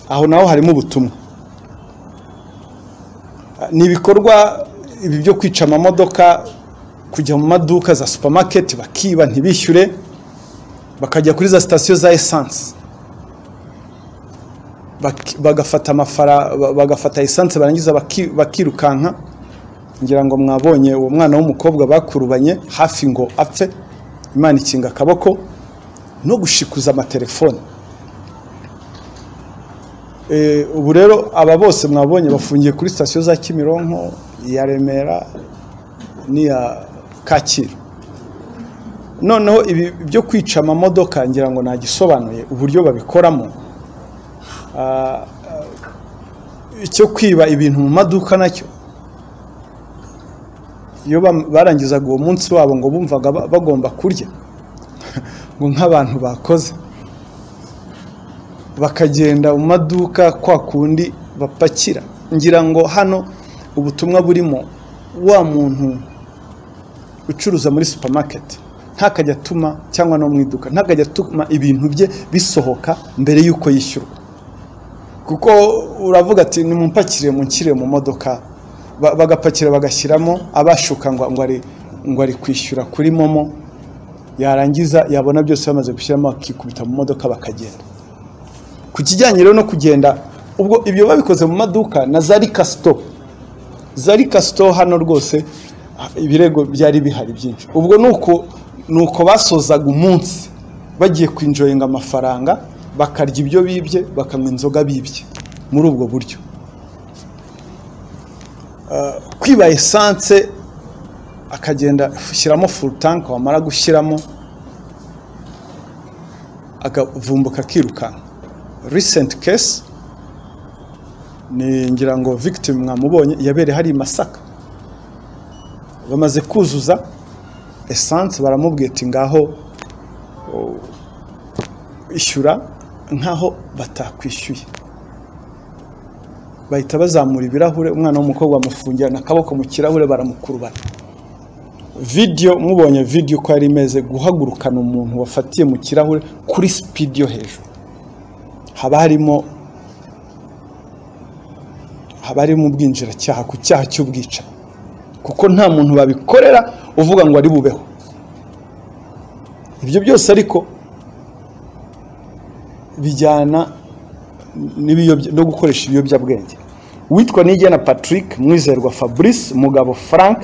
Speaker 9: aho naho harimo ubutumwa ni ibikorwa ibi byo kwica amamodoka kujya mu maduka za supamaketi bakiba ntibishyure bakajya kuri za sitasiyo za esanse Bak- bagafata amafara ba- bagafata esanse barangiza baki- bakirukanka ngira ngo mwabonye uwo mwana w'umukobwa bakurubanye hafi ngo apfe imana ikinga akaboko no gushikuza amatelefone Eh, ubu rero aba bose mwabonye bafungiye kuri sitasiyo za kimironko iya remera n'iya kacyiru noneho ibi byo kwica amamodoka ngira ngo nagisobanuye uburyo babikoramo Ah, icyo kwiba ibintu mu maduka nacyo iyo bam- barangizaga uwo munsi wabo ngo bumvaga ba- bagomba kurya ngo nk'abantu bakoze bakagenda mu maduka kwa kundi bapakira ngira ngo hano ubutumwa burimo wa muntu ucuruza muri supamaketi ntakajya atuma cyangwa no mu iduka ntakajya atuma ibintu bye bisohoka mbere y'uko yishyurwa kuko uravuga ati nimumpakire munshyire mu modoka Ba- bagapakira bagashyiramo abashuka ngo ngo ari ngo ari kwishyura kuri momo yarangiza yabona byose bamaze gushyiramo akikubita mu modoka bakagenda ku kijyanye rero no kugenda ubwo ibyo babikoze mu maduka na za rikasito zari kasito hano rwose ah, ibirego byari bihari byinshi ubwo ni uko ni uko basozaga umunsi bagiye kwinjoyinga amafaranga bakarya ibyo bibye bakanywa inzoga bibye muri ubwo buryo Ah, kwiba esanse akagenda ashyiramo furu tanke wamara gushyiramo akavumbuka akirukanka risenti kesi ni ngira ngo victim mwamubonye yabereye hari i masaka bamaze kuzuza esanse baramubwira ati ngaho o, ishyura nkaho batakwishyuye bahita bazamura ibirahure umwana w'umukobwa bamufungirana akaboko mu kirahure baramukurubana vidiyo mubonye vidiyo uko yari imeze guhagurukana umuntu wafatiye mu kirahure kuri sipidi yo hejuru haba harimo haba harimo ubwinjiracyaha ku cyaha cy'ubwicanyi kuko nta muntu babikorera uvuga ngo ari bubeho ibyo byose ariko bijyana n'ibiyobya- no gukoresha ibiyobyabwenge witwa nigena patrick mwizerwa fabrice mugabo frank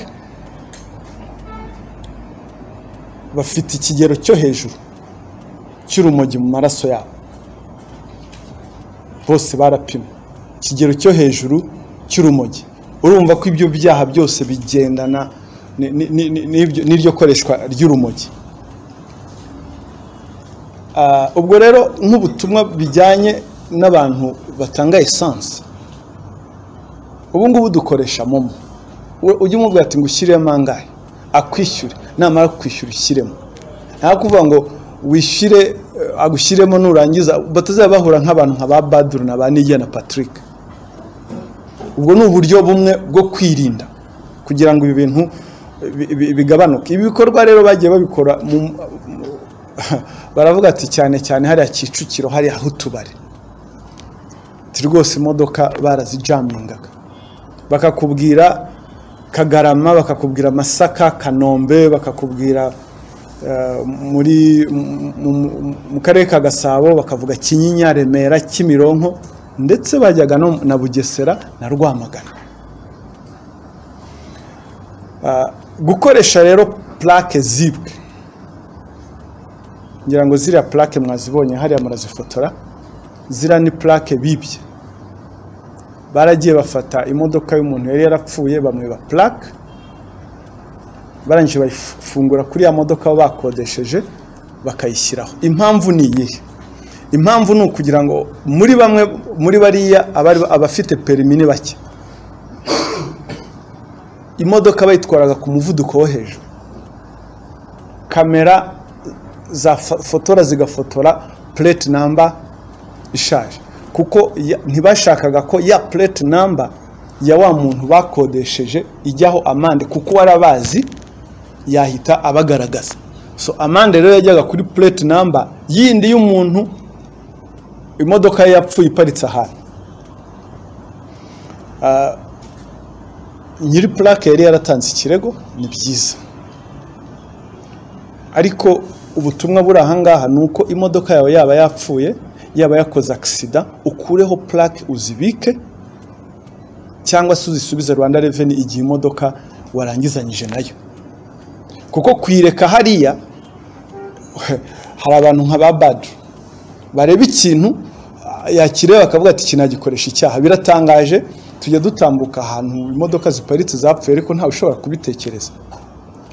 Speaker 9: bafite ikigero cyo hejuru cy'urumogi mu maraso yabo bose barapimwe ikigero cyo hejuru cy'urumogi urumva ko ibyo byaha byose bigendana ni- ni- ni- ni- n'ibyo- n'iryo koreshwa ry'urumogi Ah, ubwo rero nk'ubutumwa bijyanye n'abantu batanga esanse ubu ngubu dukoresha momo We- ujye umubwira ati ngo ushyiremo angahe akwishyure namara kwishyura ushyiremo nta kuvuga ngo wishyire eh, agushyiremo nurangiza batazaba bahura nk'abantu nka ba baduru na ba nijya na patrick ubwo ni uburyo bumwe bwo kwirinda kugira ngo ibi bintu eh, bi- bi- bigabanuke ibi bikorwa rero bagiye babikora mu- mu- baravuga ati cyane cyane hariya kicukiro hariya aho utubari ati rwose imodoka barazijamingaga bakakubwira kagarama bakakubwira masaka kanombe bakakubwira eh, muri mu- mu- mu karere ka gasabo bakavuga kinyinya remera kimironko ndetse bajyaga no na bugesera na rwamagana Ah, gukoresha rero plaque zibwe ngira ngo ziriya plaque mwazibonye hariya murazifotora ziriya ni plaque bibye baragiye bafata imodoka y'umuntu yari yarapfuye bamwiba plaque barangije bayifungura kuri ya modoka baba bakodesheje bakayishyiraho impamvu ni iyihe impamvu ni ukugira ngo muri bamwe muri bariya abari abafite perimi ni bake imodoka bayitwaraga ku muvuduko wo hejuru kamera zafotora zigafotora plate number ishaje kuko ya- ntibashakaga ko ya plate number ya wa muntu bakodesheje ijyaho amande kuko wari abazi yahita abagaragaza so amande rero yajyaga kuri plate number yindi y'umuntu imodoka ye yapfuye iparitse ahantu Ah, nyiri plaque yari yaratanze ikirego ni byiza ariko ubutumwa buri ahangaha ni uko imodoka yawe yaba yapfuye yaba yakoze akisida ukureho plaque uzibike cyangwa se uzisubize rwanda reveni igihe imodoka warangizanyije nayo kuko kuyireka hariya hari abantu nka ba badu bareba ikintu ah, yakireba bakavuga ati iki nagikoresha icyaha biratangaje tujya dutambuka ahantu imodoka ziparitse zapfuye ariko ntawe ushobora kubitekereza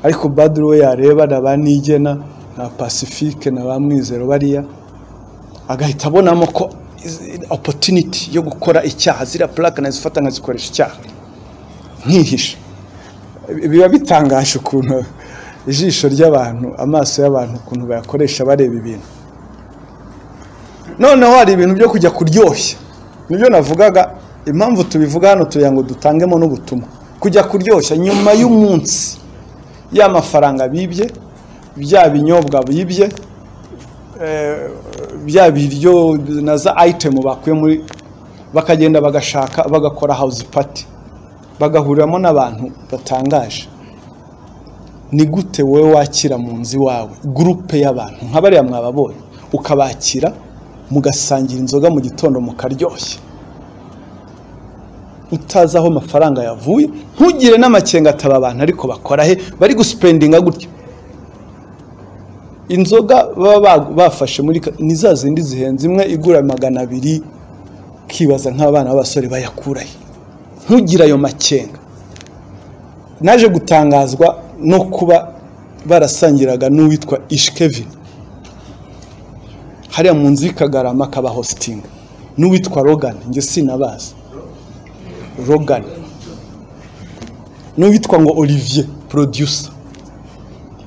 Speaker 9: ariko baduru we yareba na ba nigena na pacifique na ba mwizero bariya agahita abonamo ko izi- opportunity yo gukora icyaha ziriya plaque nazifata nkazikoresha icyaha nkihisha Bi- biba bitangaje ukuntu ijisho ry'abantu amaso y'abantu ukuntu bayakoresha bareba ibintu noneho hari ibintu byo kujya kuryoshya nibyo navugaga impamvu tubivuga hano tugira ngo dutangemo n'ubutumwa kujya kuryoshya nyuma y'umunsi ya mafaranga bibye bya binyobwa bibye eh, bya biryo na za ayitemu bakuye muri bakagenda bagashaka bagakora house party bagahuriramo n'abantu batangaje ni gute wowe wakira mu nzu iwawe gurupe y'abantu nka bariya mwababonye ukabakira mugasangira inzoga mu gitondo mukaryoshya utazi aho amafaranga yavuye ntugire n'amakenga ataba abantu ariko bakora he bari gusipendinga gutya inzoga baba ba- bafashe muri ka- ni za zindi zihenze imwe igura magana abiri ukibaza nk'abana b'abasore bayakura he ntugire ayo makenga naje gutangazwa no kuba barasangiraga n'uwitwa ishikevin hariya mu nzu y'ikagarama akaba hositinga n'uwitwa rogani njye sinabazi rogani n'uwitwa ngo olivier producer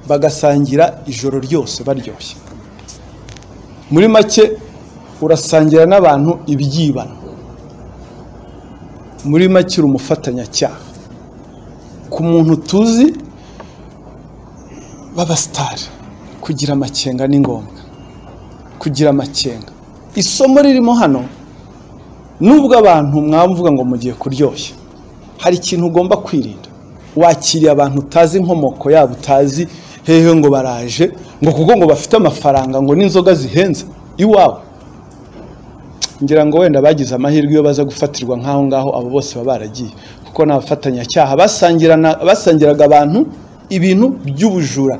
Speaker 9: bagasangira ijoro ryose baryoshye muri make urasangira n'abantu ibyibano muri make uri umufatanyacyaha ku muntu tuzi b'abasitari kugira amakenga ni ngombwa kugira amakenga isomo ririmo hano nubwo abantu mwamvuga ngo mugiye kuryoshya hari ikintu ugomba kwirinda wakiriye abantu utazi inkomoko yabo utazi hehe ngo baraje ngo kuko ngo bafite amafaranga ngo n'inzoga zihenze iwawe ngira ngo wenda bagize amahirwe iyo baza gufatirwa nk'aho ngaho abo bose baba baragiye kuko ni abafatanyacyaha basangirana- basangiraga abantu ibintu by'ubujura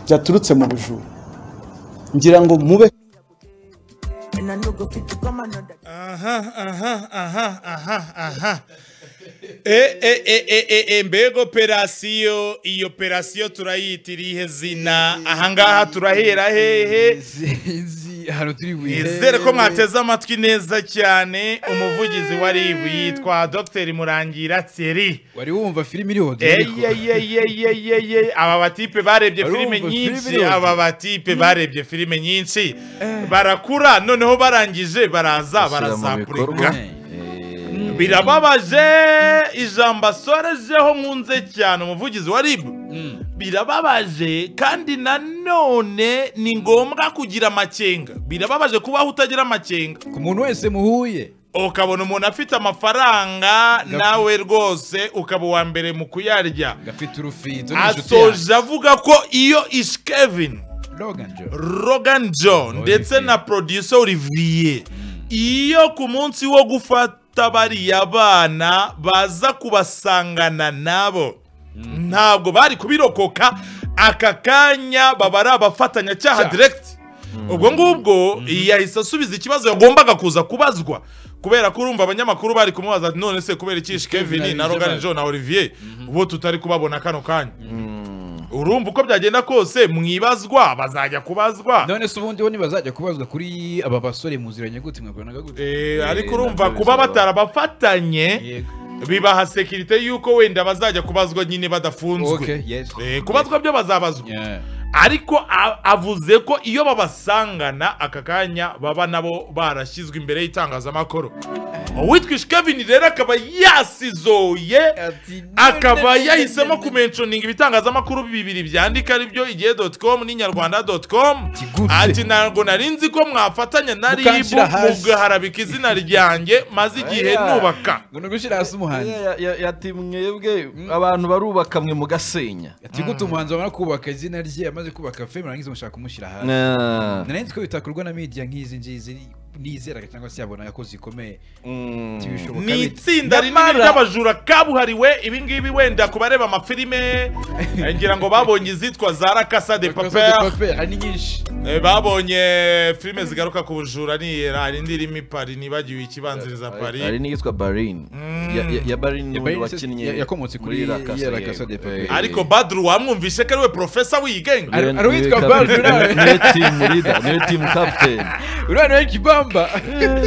Speaker 9: byaturutse mu bujura ngira ngo mube
Speaker 1: aha aha aha aha aha e e e e e e mbega operasiyo iyi operasiyo turayita irihe zina ahangaha turahera hehe
Speaker 2: hano turi
Speaker 1: nizere ko mwateze amatwi neza cyane umuvugizi wa ribu yitwa dr murangira thierry
Speaker 2: wari wumva filime iriho
Speaker 1: eyeyeyeyeyeye aba batipe barebye
Speaker 2: Barumva
Speaker 1: filime
Speaker 2: filime
Speaker 1: nyinshi
Speaker 2: yose.
Speaker 1: aba batipe barebye filime nyinshi barakura noneho barangije baraza barazapurika birababaje ijambo asorejeho nkunze cyane umuvugizi wa ribu birababaje kandi nanone ni ngombwa kugira amakenga birababaje kubaho utagira amakenga
Speaker 2: ku muntu wese muhuye
Speaker 1: ukabona umuntu afite amafaranga nawe rwose ukaba uwa mbere mu kuyarya
Speaker 2: gafite urufito
Speaker 1: asoje avuga ko iyo ish kevin rogan john ndetse na producer olivier iyo ku munsi wo gufata bariya bana baza kubasangana nabo ntabwo bari kubirokoka aka kanya baba ari abafatanyacyaha direkiti ubwo ngubwo yahise asubiza ikibazo yagombaga kuza kubazwa kubera ko urumva abanyamakuru bari kumubaza ati none se kubera iki kevin na rogan john na olivier ubu tutari kubabona kano kanya urumva uko byagenda kose mwibazwa bazajya kubazwa
Speaker 2: none se ubundi bo ntibazajya kubazwa kuri aba basore muziranye gute mwakoranaga gute
Speaker 1: Eh, ariko
Speaker 7: nabyo
Speaker 1: urumva kuba
Speaker 7: bizaba.
Speaker 1: batarabafatanye
Speaker 2: Yego.
Speaker 1: bibaha sekirite y'uko wenda bazajya kubazwa nyine badafunzwe
Speaker 2: Okay, yes.
Speaker 1: Eh, kubazwa byo bazabazwa
Speaker 2: Yeah.
Speaker 1: ariko a- avuze ko iyo babasangana aka kanya baba nabo barashyizwe imbere y'itangazamakuru uwitwa ishikevini rero akaba yasizoye
Speaker 2: Ati,
Speaker 1: akaba yahisemo kumenconinga ibitangazamakuru bibiri byandika aribyo igihe doti komu n'inyarwanda doti komu
Speaker 2: gute?
Speaker 1: ati ntabwo nari nzi ko mwafatanya na ribu
Speaker 2: Mukanshyira hasi."
Speaker 1: mugaharabika izina ryanjye maze igihe
Speaker 7: Aya.
Speaker 1: nubaka
Speaker 2: ngo ni ugushyira hasi umuhanzi
Speaker 7: Ya- ya- ya- Yati mwebwe abantu barubaka mwe mugasenya
Speaker 2: ati gute umuhanzi wamara kubaka izina rye amaze kubaka feme murangiza mushaka kumushyira hasi
Speaker 7: Ah.
Speaker 2: nari nzi ko bitakorwa na media nk'izi ngizi nizeraga cyangwa se yabona yakoze ikomeye
Speaker 7: Mm.
Speaker 2: ntibishoboka
Speaker 1: ni
Speaker 2: bite.
Speaker 1: itsinda rinini
Speaker 2: Nyamara-
Speaker 1: ry'abajura kabuhariwe ibingibi wenda ku bareba amafilime eh, ngira ngo babonye izitwa za rakasa de
Speaker 2: Bakora de
Speaker 1: paper
Speaker 2: paper, hari nyinshi
Speaker 1: Eh, babonye filime zigaruka ku bujura ni hari indi irimo ipari nibagiwe ikibanziriza pari
Speaker 7: hari n'iyitwa barin Ya- ya- ya barin
Speaker 2: Ya
Speaker 7: ni
Speaker 2: Barin
Speaker 7: uyu wakinnye
Speaker 2: ya- yakomotse kuri La Casa,
Speaker 7: ya La
Speaker 2: yego.
Speaker 7: Casa de Papel.
Speaker 2: Eh,
Speaker 1: ariko badru wamwumvise ko ari we profesa wigenga
Speaker 2: Ari-
Speaker 7: Niwe-
Speaker 2: ari uwitwa
Speaker 7: niwe
Speaker 2: Barin,
Speaker 7: captain.
Speaker 2: uriya we.
Speaker 7: niwe timu leader niwe timu captain
Speaker 2: uriya nawe kibamba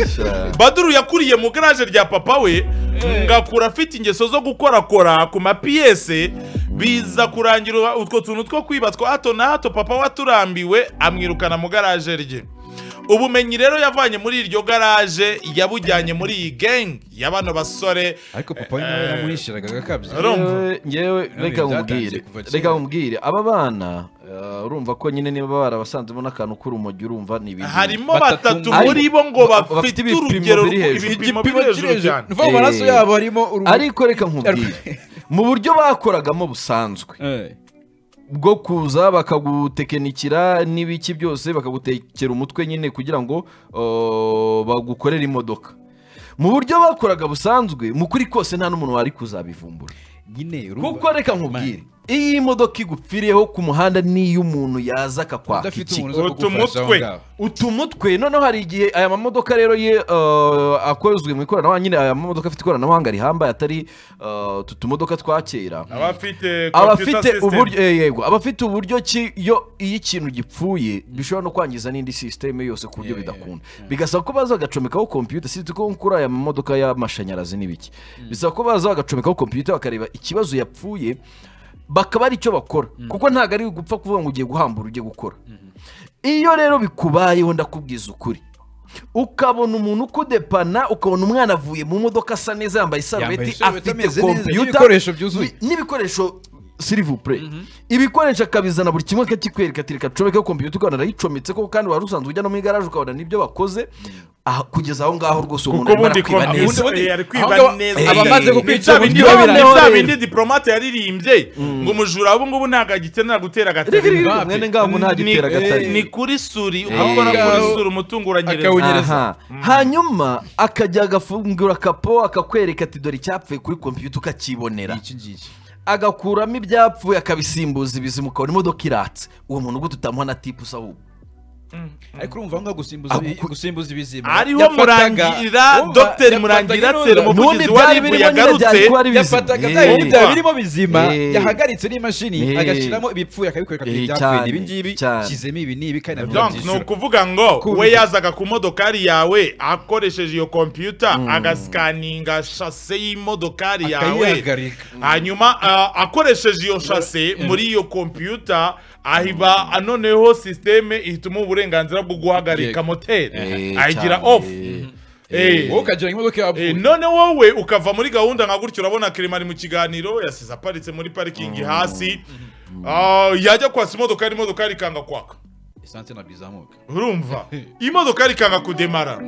Speaker 7: Esha.
Speaker 1: badru yakuriye mu garaje rya papa we ngakura afite ingeso zo gukorakora ku mapiyese biza kurangira utwo tuntu two kwiba twa hato na hato papa we aturambiwe amwirukana mu garaje rye ubumenyi rero yavanye muri iryo garaje yabujyanye muri iyi gang ya bano basore
Speaker 2: ariko papa we nawe yamuhishiraga agakabya
Speaker 1: urumva
Speaker 7: Yewe- yewe reka
Speaker 2: byatangiye
Speaker 7: nkubwire
Speaker 2: kuva kera.
Speaker 7: reka nkubwire aba bana eh, urumva ko nyine niba barabasanzemo n'akantu k'urumogi urumva ni ibintu
Speaker 1: harimo
Speaker 2: batatu
Speaker 1: batatu
Speaker 2: muri-
Speaker 1: muri bo ngo
Speaker 7: ba-
Speaker 1: bafite
Speaker 7: bafite ibipimo
Speaker 1: urugero
Speaker 7: biri hejuru.
Speaker 1: ibipimo biri hejuru cyane
Speaker 2: nuva mu maraso
Speaker 7: Eh,
Speaker 2: yabo harimo uruhu
Speaker 7: ariko reka nkubwire mu buryo bakoragamo busanzwe
Speaker 2: Eh,
Speaker 7: bwo kuza bakagutekenikira n'ibiki byose bakagutekera umutwe nyine kugira ngo uh, bagukorere imodoka mu buryo bakoraga busanzwe mu kuri kose nta n'umuntu wari kuzabivumbura
Speaker 2: nyine urumva
Speaker 7: kuko reka nkubwire iyi modoka igupfiriyeho ku muhanda niyo umuntu yaza akakwaka
Speaker 2: udafite
Speaker 7: iki
Speaker 2: umuntu uza kugufasha aho
Speaker 1: Utumutwe.
Speaker 2: ngaho
Speaker 7: utumutwe noneho hari igihe aya mamodoka rero ye eh, akozwe mu ikoranabuhanga nyine aya mamodoka afite ikoranabuhanga rihambaye atari eh, utu tumodoka twa kera
Speaker 1: abafite computer
Speaker 7: abafite
Speaker 1: system.
Speaker 7: uburyo eh, yego abafite uburyo ki yo iyo ikintu gipfuye bishobora no kwangiza n'indi sisiteme yose ku buryo bidakunda bigasaba ko baza bagacomekaho kompiyuta si ko kuri aya mamodoka y'amashanyarazi n'ibiki bisaba ko baza bagacomekaho kompiyuta bakareba ikibazo yapfuye bakaba ari cyo bakora kuko ntabwo ari gupfa kuvuga ngo ugiye guhambura ujye gukora iyo rero bikubayeho ndakubwiza ukuri ukabona umuntu ukudepana ukabona umwana avuye mu modoka asa neza yambaye
Speaker 2: Yambaye
Speaker 7: isarubeti
Speaker 2: isarubeti ameze neza,
Speaker 7: afite kompiyuta
Speaker 2: n'ibikoresho byuzuye.
Speaker 7: bi- n'ibikoresho silivupure ibikoresho akabizana buri kimwe akakikwereka ati reka comekeho kompiyuta ukabona arayicometse koko kandi wari usanzwe ujya no mu igaraje ukabona n'ibyo bakoze aha- kugeza aho ngaho rwose uwo
Speaker 1: kuko
Speaker 7: muntu arimo
Speaker 1: ubundi kompi-
Speaker 7: arakwiba neza
Speaker 1: ubundi- eh, ari kwiba
Speaker 2: ahubwo aba-
Speaker 1: neza.
Speaker 7: aba amaze
Speaker 1: Ni
Speaker 2: gukwica
Speaker 1: bya
Speaker 2: uburyo
Speaker 1: bindi-
Speaker 7: babirangira.
Speaker 1: ni bya
Speaker 7: Noneho
Speaker 1: bindi diplomate yaririmbye ngo umujura ubu ngubu ntabwo agikenera gutera agatari
Speaker 7: Riri, mwene ngaho nta gitera agatari.
Speaker 1: ni kuri suri ukakora kuri suri umutungo uranyereza
Speaker 2: Akawunyereza.
Speaker 7: Aha. hanyuma akajya agafungura akapo akakwereka ati dore icyapfuye kuri kompiyuta ukakibonera
Speaker 2: iki ngiki
Speaker 7: agakuramo ibyapfuye akabisimbuza ibizima ukabona imodoka iratse uwo muntu gute utamuha na tipu usa ahubwo
Speaker 2: ariko urumva aho ngaho gusimbuza ibi- gusimbuza ibizima
Speaker 1: ariho
Speaker 2: Yafataga-
Speaker 1: murangira
Speaker 2: Urumva,
Speaker 1: dr
Speaker 2: yafataga
Speaker 1: murangira
Speaker 2: iroza.
Speaker 1: seri
Speaker 7: n'ubundi
Speaker 1: umuvugizi wa
Speaker 7: byari
Speaker 1: rib
Speaker 7: birimo nyine
Speaker 1: yagarutse
Speaker 7: byari kuba ari bizima
Speaker 2: yafataga
Speaker 7: Eh,
Speaker 2: bya bintu byaba
Speaker 1: Urumva.
Speaker 2: birimo bizima
Speaker 7: Eh.
Speaker 2: yahagaritse n'imashini
Speaker 7: Eh.
Speaker 2: agashyiramo ibipfuye akabikwereka ko
Speaker 7: Eh,
Speaker 2: ibyapfuye
Speaker 7: cyane,
Speaker 2: ibi ngibi
Speaker 7: cyane.
Speaker 2: shyizemo ibi n'ibi kandi nabyo
Speaker 1: Donc ni
Speaker 2: urabyishyura.
Speaker 1: ukuvuga ngo
Speaker 2: Kumva.
Speaker 1: we yazaga ku modokari yawe akoresheje iyo kompiyuta agasikaninga shase y'imodokari yawe
Speaker 2: Akayihagarika.
Speaker 1: hanyuma ah, akoresheje iyo shase muri iyo kompiyuta ahiba noneho sisiteme ihitamo uburenganzira bwo guhagarika
Speaker 2: Yego.
Speaker 1: moteri
Speaker 7: Eh,
Speaker 1: ayigira
Speaker 7: cyane.
Speaker 1: off Eh.
Speaker 2: wowe ukagira ngo imodoka
Speaker 1: Eh,
Speaker 2: yapfuye
Speaker 1: none wowe ukava muri gahunda nka gutyo urabona kirima ari mu kiganiro yasize aparitse muri parikingi hasi Ah, yajya kwasa imodoka imodoka ikanga kwaka
Speaker 2: esanse ntabwo izamuka
Speaker 1: urumva imodoka ikanga kudemara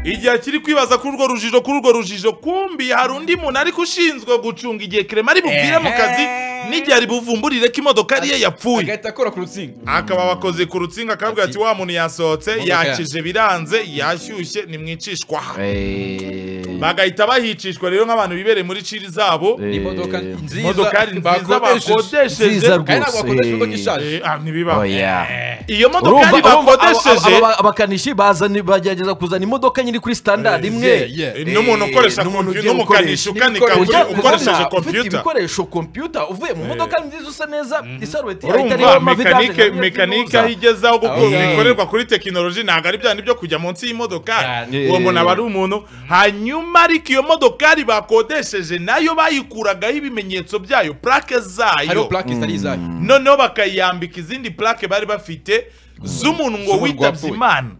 Speaker 1: igihe kiri kwibaza kuri urwo rujijo kuri urwo rujijo kumbi hari undi muntu ariko ushinzwe gucunga igihe kirema ari bupfire mu kazi n'igihe ari buvumburire ko imodoka ariye yapfuye
Speaker 2: agahita akora ku rutsinga
Speaker 1: akaba abakoze ku rutsinga akabwira ati wa muntu yasohotse
Speaker 2: Imodoka ya-
Speaker 1: yakije biranze yashyushye nimwicishwa aha."
Speaker 7: Eh,
Speaker 1: bagahita bahicishwa rero nk'abantu bibereye muri ciri zabo
Speaker 7: Eh,
Speaker 2: imodoka nziza
Speaker 1: imodokari nziza
Speaker 2: bakodesheje
Speaker 1: bakodesheje
Speaker 7: Nziza
Speaker 2: kandi ntabwo
Speaker 7: rwose.
Speaker 2: bakodesha imodoka ishaje
Speaker 1: Eh, ah, ntibiba
Speaker 7: oya.
Speaker 1: iyo modokari
Speaker 7: Urumva- urumva
Speaker 1: bakodesheje
Speaker 7: aba- aba- aba- abakanishi bazana bagerageza kuzana imodoka nyiri kuri standard imwe
Speaker 2: yeah, yeah.
Speaker 1: Eh, n'umuntu ukoresha
Speaker 7: n'umuntu
Speaker 1: computer,
Speaker 7: ugiye
Speaker 1: n'umukanishi
Speaker 7: gukoresha
Speaker 1: ukanika
Speaker 7: ibikoresho.
Speaker 1: kuri-
Speaker 7: Ujya
Speaker 1: ukoresheje
Speaker 7: kubona Ufite
Speaker 1: computer.
Speaker 7: ibikoresho kompiyuta uvuye mu modoka nziza usa neza isarubeti yawe itariho
Speaker 1: urumva
Speaker 7: amavidage
Speaker 1: mekanike
Speaker 7: ntabwo
Speaker 1: mekanike
Speaker 7: ivuza.
Speaker 1: aho igeze aho
Speaker 2: Aho
Speaker 1: gukora
Speaker 2: ngaho.
Speaker 1: bikorerwa kuri tekinoloji ntabwo ari bya nibyo kujya munsi y'imodoka
Speaker 7: Cyane.
Speaker 1: uwo muntu aba ari umuntu hanyuma ariko iyo modokari bakodesheje nayo bayikuragaho ibimenyetso byayo purake
Speaker 2: hariho
Speaker 1: zayo
Speaker 2: purake zitari izayo
Speaker 1: noneho bakayambika izindi plake bari bafite z'umuntu ngo
Speaker 2: Z'umuntu
Speaker 1: witabye
Speaker 2: wapfuye.
Speaker 1: imana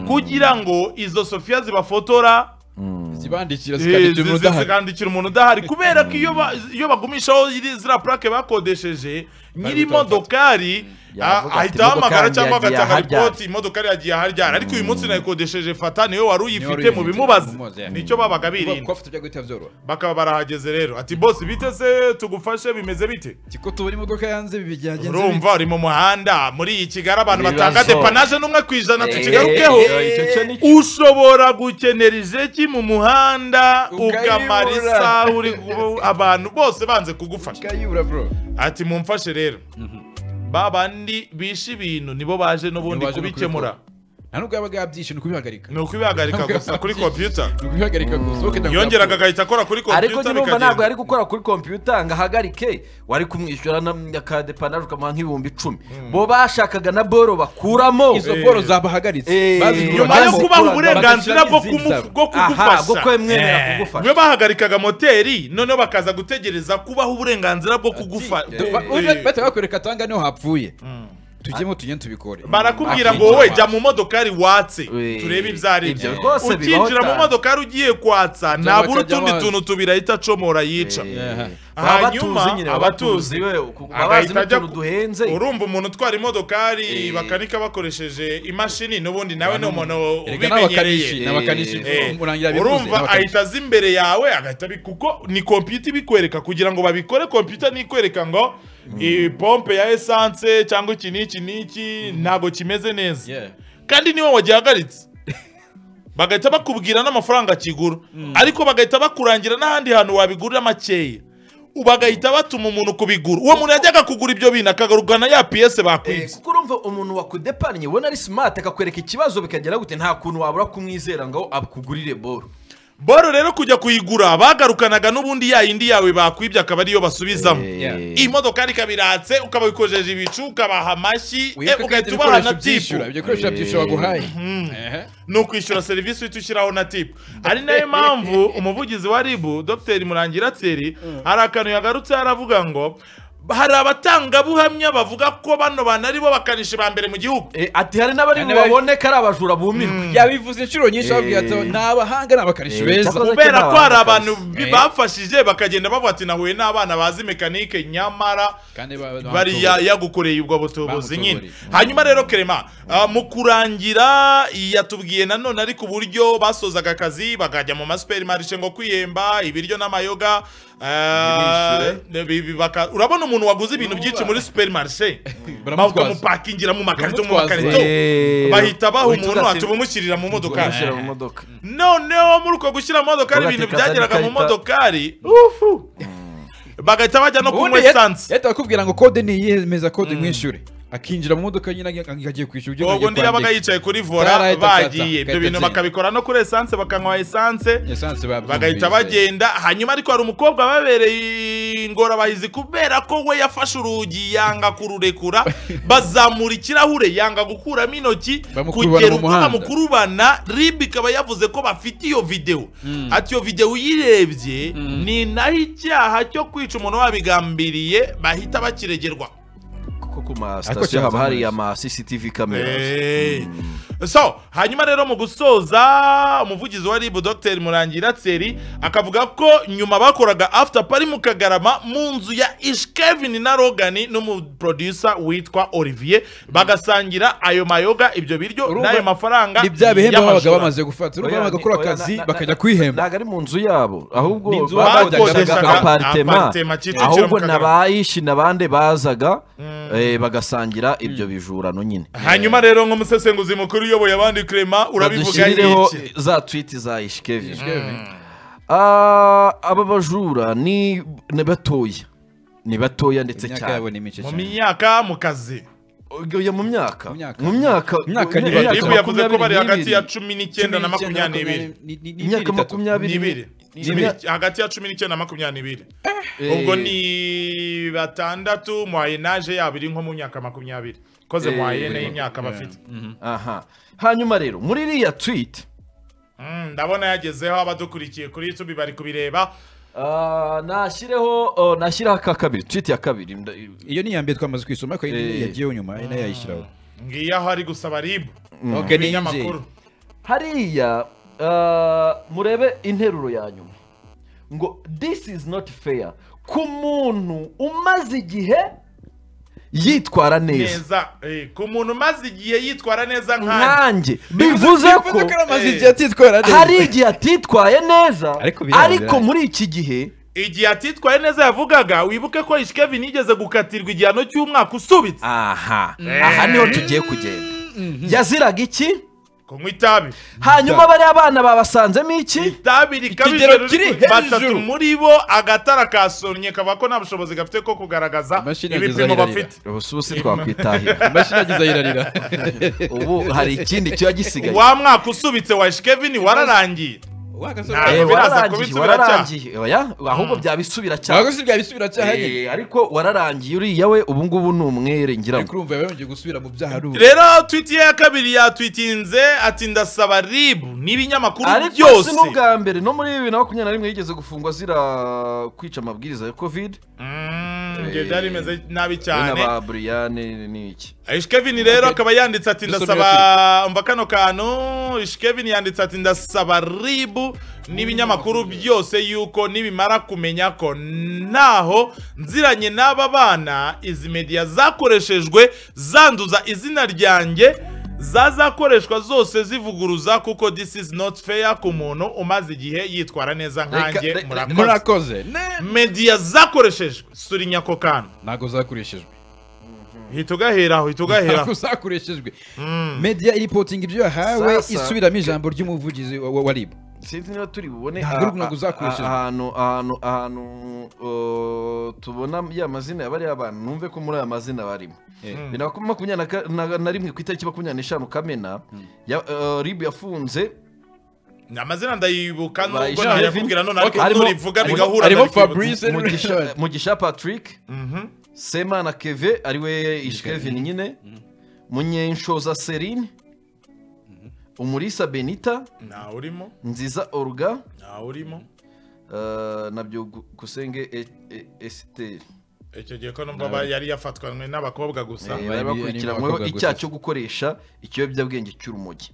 Speaker 1: kugira ngo izo sofiya zibafotora
Speaker 2: zibandikira
Speaker 1: eh,
Speaker 2: zikandikira umuntu
Speaker 1: zi-
Speaker 2: udahari
Speaker 1: zikandikira umuntu udahari kubera ko iyo ba- iyo bagumishaho iri- ziriya plake bakodesheje nyiri modokari
Speaker 7: Yavuga
Speaker 1: ah,
Speaker 7: ati,
Speaker 1: ahita ahamagara
Speaker 7: "Imodoka
Speaker 1: cyangwa
Speaker 7: yanjye yagiye
Speaker 1: agatanga
Speaker 7: aharyana."
Speaker 1: ripoti imodokari yagiye aharyana ariko uyu munsi nayikodesheje fata niwe wari uyifite
Speaker 2: uyifite,
Speaker 1: mu bimubaza
Speaker 2: umubaza, yeah.
Speaker 1: nicyo babaga
Speaker 2: kuba
Speaker 1: birinda
Speaker 2: bafite ibyo guhita byoroha
Speaker 1: bakaba barahageze rero ati bose bite se tugufashe bimeze bite
Speaker 2: tiko tubona imodoka yanze byagenze
Speaker 1: urumva uri mu muhanda muri iyi kigali abantu
Speaker 7: Ibibazo.
Speaker 1: batanga depanaje n'umwe ku ijana tukigarukeho
Speaker 7: Eh, icyo cyo ni-
Speaker 1: ushobora gukenera ijeki mu muhanda
Speaker 2: Ukayibura.
Speaker 1: ukamara isaha uri gu- abantu bose banze kugufasha
Speaker 2: kayibura bro
Speaker 1: ati mumfashe rero ba bandi bishe ibintu nibo baje n'ubundi
Speaker 2: Nibo baje no
Speaker 1: kubikemura
Speaker 2: nta nubwo yabaga yabyishe ni ukubihagarika
Speaker 1: ni ukubihagarika gusa kuri kompiyuta
Speaker 2: ni ukubihagarika gusa wowe kenda
Speaker 1: yongeraga agahita akora kuri
Speaker 7: ariko
Speaker 1: kompiyuta
Speaker 7: nyirumva ntabwo
Speaker 1: bikagenda
Speaker 7: yari gukora kuri kompiyuta ngo ahagarike wari kumwishyura na- akadepanaje ukamuha nk'ibihumbi icumi bo bashakaga na boro bakuramo
Speaker 2: izo boro zabahagaritse
Speaker 7: Eh,
Speaker 2: bazigura
Speaker 1: nyuma yo
Speaker 7: Bazi-
Speaker 2: kandi-
Speaker 1: kubaha
Speaker 7: bazi-
Speaker 1: uburenganzira bwo
Speaker 2: bagashyiramo
Speaker 1: kumu- bwo
Speaker 2: izindi
Speaker 7: Aha, bwo
Speaker 1: kugufasha
Speaker 7: kwemwemera
Speaker 1: Eh,
Speaker 7: kugufasha.
Speaker 1: niyo bahagarikaga moteri noneho bakaza gutegereza kubaho uburenganzira bwo kugufasha
Speaker 2: Ba- ba- bahita bakwereka atanga niho hapfuye tujyemo tugende tubikore
Speaker 1: barakubwira
Speaker 7: Bakica
Speaker 1: ngo wowe
Speaker 7: abantu.
Speaker 1: jya mu modokari watse
Speaker 7: Eh,
Speaker 1: turebe ibyo ari
Speaker 7: ibyo
Speaker 1: byo
Speaker 7: rwose bibaho
Speaker 1: ukinjira mu
Speaker 7: cyane.
Speaker 1: modokari ugiye kwatsa ntabura
Speaker 2: bakajya
Speaker 1: utundi
Speaker 2: bazi.
Speaker 1: tuntu tubiri ahita acomora yica
Speaker 2: Aha.
Speaker 1: hanyuma abatuzi
Speaker 7: abatuzi we abazi
Speaker 1: agahita ajya
Speaker 7: n'utuntu
Speaker 1: ku-
Speaker 7: duhenze
Speaker 1: urumva umuntu utwara imodokari
Speaker 7: Eh.
Speaker 1: bakanika bakoresheje imashini n'ubundi nawe ni umuntu
Speaker 2: erega n'abakanishi
Speaker 1: ubimenyereye
Speaker 2: n'abakanishi
Speaker 1: Eh,
Speaker 2: urangira bifuze
Speaker 1: urumva
Speaker 2: n'abakanishi.
Speaker 1: ahita aza imbere yawe agahita abi- kuko ni kompiyuta ibikwereka kugira ngo babikore kompiyuta ntikwereka ngo iyi pompe ya esanse cyangwa iki n'iki n'iki ntabwo kimeze neza
Speaker 2: Yeah.
Speaker 1: kandi niwe wagihagaritse bagahita bakubwira n'amafaranga kigura ariko bagahita bakurangira n'ahandi hantu wabigurira makeya bagahita batuma umuntu kubigura uwo muntu yajyaga kugura ibyo bintu akagarukana ya piyese
Speaker 7: Eh,
Speaker 1: bakwibye
Speaker 7: kuko urumva umuntu wakudepanye ubona ari smart akakwereka ikibazo bikagera gute nta kuntu wabura kumwizera ngo akugurire boro
Speaker 1: boro rero kujya kuyigura bagarukanaga n'ubundi ya yindi yawe bakwibye akaba ariyo basubizamo
Speaker 2: Eh.
Speaker 1: imodokari ikaba iratse ukaba wikojeje ibicu ukabaha amashyi eh,
Speaker 2: Wibuke ko
Speaker 1: ugahita
Speaker 2: ibyo
Speaker 1: ubaha na
Speaker 2: bikoresho
Speaker 1: tipu
Speaker 2: byishyura, ibyo bikoresho byishyura baguhaye Ehe.
Speaker 1: ni ukwishyura serivisi uhita ushyiraho na tipu ari nayo mpamvu umuvugizi wa ribu dr murangira tseri hari akantu yagarutse aravuga ngo hari abatangabuhamya bavuga ko bano bantu ari bo bakanishi ba mbere mu gihugu
Speaker 7: Eh, ati hari n'abari
Speaker 2: Hari n'abari-
Speaker 7: bubaboneka ari abajura bumirwa
Speaker 2: yabivuze inshuro nyinshi bababwira ati ni abahanga ni abakanishi
Speaker 7: Eh,
Speaker 2: beza
Speaker 7: cyakoze-
Speaker 1: kubera ko hari abantu
Speaker 2: Eh.
Speaker 1: bafashije bakagenda bavuga ati nahuye n'abana bazi mekanike nyamara
Speaker 2: Kandi ba- ba-
Speaker 1: bariya yagukoreye ubwo butubuzi
Speaker 2: Bamutobore.
Speaker 1: nyine hanyuma rero kerema ah, mu kurangira yatubwiye nanone ariko uburyo basozaga akazi bakajya mu masuperi marishe ngo kwihemba ibiryo n'amayoga ah, bi- bi- baka- urabona umuntu waguze ibintu byinshi muri superi marishe
Speaker 2: Baramutwaza.
Speaker 1: bakamupakingira mu makarito mu
Speaker 2: Baramutwaza.
Speaker 1: makarito
Speaker 7: Eh,
Speaker 1: bahita baha
Speaker 7: witwa
Speaker 1: umuntu
Speaker 7: ati-
Speaker 1: ati umushyirira mu modoka
Speaker 7: Gushyira mu modoka
Speaker 1: noneho muri uko gushyira mu modokari
Speaker 7: Ubu
Speaker 1: ibintu
Speaker 7: ati, kazana
Speaker 1: byageraga mu
Speaker 7: ikarita.
Speaker 1: modokari ufu bagahita bajya no kunywa
Speaker 2: ubundi
Speaker 1: esanse
Speaker 2: yahita bakubwira ngo kode ni iyihe meza kode mwishyure akinjira mu modoka nyine akagiye kwishyura ibyo
Speaker 1: ubwo undi yabaga yicaye kuri vora
Speaker 2: Zarahita akaza,
Speaker 1: bagiye ibyo
Speaker 2: agahita
Speaker 1: bintu
Speaker 2: atsinda.
Speaker 1: bakabikora no kuri esanse bakanywa esanse
Speaker 2: esanse
Speaker 1: bagahita bagenda hanyuma ariko hari umukobwa wabereye ingorabahizi kubera ko we yafashe urugi yanga kururekura bazamura ikirahure yanga gukuramo intoki
Speaker 2: Bamukurubana
Speaker 1: kugera
Speaker 2: mu
Speaker 1: ubwo
Speaker 2: muhanda.
Speaker 1: bamukurubana rib ikaba yavuze ko bafite iyo videwo ati iyo videwo uyirebye ni naho icyaha cyo kwica umuntu babigambiriye bahita bakiregerwa
Speaker 7: kuko ku
Speaker 2: Ariko
Speaker 7: masitasiyo
Speaker 2: cyazana
Speaker 7: haba hari
Speaker 2: neza.
Speaker 7: ama cctv cameras
Speaker 1: Eh. so hanyuma rero mu gusoza umuvugizi wa ribu dr murangira tseri akavuga ko nyuma bakoraga after party mu kagarama mu nzu ya ish kevin na rogani n'umuproducer witwa olivier bagasangira ayo mayoga ibyo biryo
Speaker 2: Urumva,
Speaker 1: n'ayo mafaranga
Speaker 2: ni bya bihembo babaga
Speaker 1: y'amajoro.
Speaker 2: bamaze gufata urumva
Speaker 7: Oya,
Speaker 2: bagakora
Speaker 7: ni- oya,
Speaker 2: akazi
Speaker 7: na- na-
Speaker 2: bakajya
Speaker 7: na-
Speaker 2: kwihemba
Speaker 7: ntabwo ari mu nzu yabo ahubwo
Speaker 2: Ni inzu
Speaker 7: babaga
Speaker 2: bakodeshaga
Speaker 7: bakodeshaga
Speaker 1: apartema,
Speaker 7: aparitema
Speaker 1: Kicukiro
Speaker 7: ahubwo
Speaker 1: mu Kagarama.
Speaker 7: n'abayishi n'abandi bazaga eh, bagasangira ibyo bijurano nyine
Speaker 1: hanyuma rero nk'umusesenguzi mukuru uyoboye abandi kurema urabivuga
Speaker 7: badushirireho
Speaker 1: iki
Speaker 7: za twiti za ishikevi aba bajura ni ni batoya ni batoya ndetse
Speaker 2: imyaka yabo
Speaker 7: cyane
Speaker 2: ni mike
Speaker 1: mu
Speaker 2: cyane
Speaker 1: myaka mu kazi
Speaker 7: Oya, mu myaka
Speaker 2: Mu myaka.
Speaker 7: mu myaka
Speaker 2: Mu myaka ni bato.
Speaker 1: ribu yavuze ko bari hagati ya
Speaker 7: n'ibiri.
Speaker 1: cumi n'icyenda na makumyabiri n'ibiri
Speaker 7: imyaka
Speaker 1: n'ibiri
Speaker 7: makumyabiri
Speaker 1: N'ibiri. hagati ya cumi n'icyenda na makumyabiri n'ibiri ubwo ni batandatu muwayenaje yabo iri nko mu myaka makumyabiri koze
Speaker 7: Eh,
Speaker 1: muwayene y'imyaka bafite
Speaker 7: aha hanyuma rero muri iriya twiti
Speaker 1: Mm, ndabona yagezeho abadukurikiye kuri youtube bari kubireba
Speaker 7: Ah, nashyireho oh, nashyireho aka kabiri twiti ya kabiri nda-
Speaker 2: iyo ni iya mbere twamaze kwisoma ariko
Speaker 7: Eh.
Speaker 2: iyi yagiyeho nyuma ari nayo yayishyiraho
Speaker 1: ngiyo aho ari gusaba ribu
Speaker 2: Okay, ni
Speaker 1: ibinyamakuru
Speaker 7: hariya ah, murebe interuro ya nyuma ngo this is not fair ku muntu umaze igihe yitwara neza
Speaker 1: neza eh, ku muntu umaze igihe yitwara neza nkanjye
Speaker 7: nkanjye bivuze ko
Speaker 2: ko amaze
Speaker 1: eh,
Speaker 2: igihe atitwara neza
Speaker 7: hari igihe atitwaye neza
Speaker 2: Ariko biranga.
Speaker 7: ariko muri iki gihe
Speaker 1: igihe atitwaye neza yavugaga wibuke ko ishikevin yigeze gukatirwa igihano cy'umwaka usubitse
Speaker 7: aha aha niho tugiye kugenda yaziraga iki
Speaker 1: kunywa itabi
Speaker 7: hanyuma bariya bana babasanzemo iki
Speaker 1: itabi rikabije
Speaker 2: Ikigero kiri
Speaker 1: riri ku- batatu
Speaker 2: hejuru.
Speaker 1: muri bo agatara kasomye kavuga ko nta bushobozi gafite ko kugaragaza
Speaker 2: Imashini yagize
Speaker 1: ibipimo
Speaker 2: ayirarira.
Speaker 1: bafite
Speaker 7: ubu si ubusi twakwitahira
Speaker 2: imashini yagize ayirarira
Speaker 7: ubu hari ikindi kiba gisigaye
Speaker 1: wa mwaka usubitse wa shikevini wararangiye
Speaker 7: Eh,
Speaker 1: ntabwo biraza
Speaker 7: wararangiye
Speaker 1: kubisubira cyaha.
Speaker 7: wararangiye oya ahubwo byabisubira
Speaker 2: ntabwo
Speaker 7: cyane
Speaker 2: si bya bisubira cyaha nyine
Speaker 7: Eh, ariko wararangiye uriya we ubu ngubu ni umwere ngira
Speaker 2: ariko
Speaker 7: ngo
Speaker 2: urumva yabanje gusubira mu byaha ari ubu
Speaker 1: rero twiti ye ya kabiri yatwitinze ati ndasaba ribu n'ibinyamakuru
Speaker 7: ariko si
Speaker 1: byose
Speaker 7: n'ubwa mbere no muri bibiri na makumyabiri na rimwe yigeze gufungwa zira kwica amabwiriza ya covid
Speaker 1: Mm, ibyo byari bimeze nabi
Speaker 7: we
Speaker 1: cyane
Speaker 7: n'aba buriyane n'iki
Speaker 1: ishikevini rero akaba yanditse ati
Speaker 2: Dusomye
Speaker 1: ndasaba umva kano kantu ishikevini yanditse ati ndasaba ribu n'ibinyamakuru byose yuko nibimara kumenya ko ntaho nziranye n'aba bana izi mediya zakoreshejwe zanduza izina ryanjye zazakoreshwa zose zivuguruza kuko this is not fair ku muntu umaze igihe yitwara neza
Speaker 7: Reka-
Speaker 1: nkanjye
Speaker 7: re-
Speaker 1: murakoze
Speaker 2: murakoze ne
Speaker 1: mediya zakoreshejwe surinya ako kantu
Speaker 2: ntabwo zakoreshejwe
Speaker 1: hita ugahera aho hita ugahera
Speaker 2: uzakoreshejwe media iripotinga ibyo yahawe
Speaker 7: Sasa-
Speaker 2: isubiramo ijambo ry'umuvugizi wa wa ribu
Speaker 7: sinzi niba turi bubone
Speaker 2: Ntabwo
Speaker 7: aha-
Speaker 2: ari ntabwo uzakoreshejwe.
Speaker 7: ahantu ahantu ahantu uh, tubona ya mazina ya bariya bantu numve ko muri aya mazina barimo bibiri na makumyabiri na ka- na- na rimwe ku itariki makumyabiri n'eshanu kamena ya- uh, rib yafunze
Speaker 1: amazina ndayibuka nubwo
Speaker 7: Bayishaje.
Speaker 1: ntayakubwira none ariko
Speaker 7: Harimo-
Speaker 1: nurivuga
Speaker 7: harimo-
Speaker 1: bigahura
Speaker 2: harimo
Speaker 1: ndabikwibuka.
Speaker 2: Fabrice.
Speaker 7: Mugisha- mugisha patrick semana keve ariwe ishkevin nyine munyenshoza serine umurisa benita
Speaker 1: nta urimo
Speaker 7: nziza oruga
Speaker 1: nta urimo
Speaker 7: uh, nabyo gu- gusenge E- E- esiteri
Speaker 1: icyo gihe ko numva ba- yari yafatwanwe n'abakobwa gusa
Speaker 2: bari
Speaker 7: Eh, bari bakurikiranyweho
Speaker 2: bakobwa gusa.
Speaker 7: icyaha cyo gukoresha ikiyobyabwenge cy'urumogi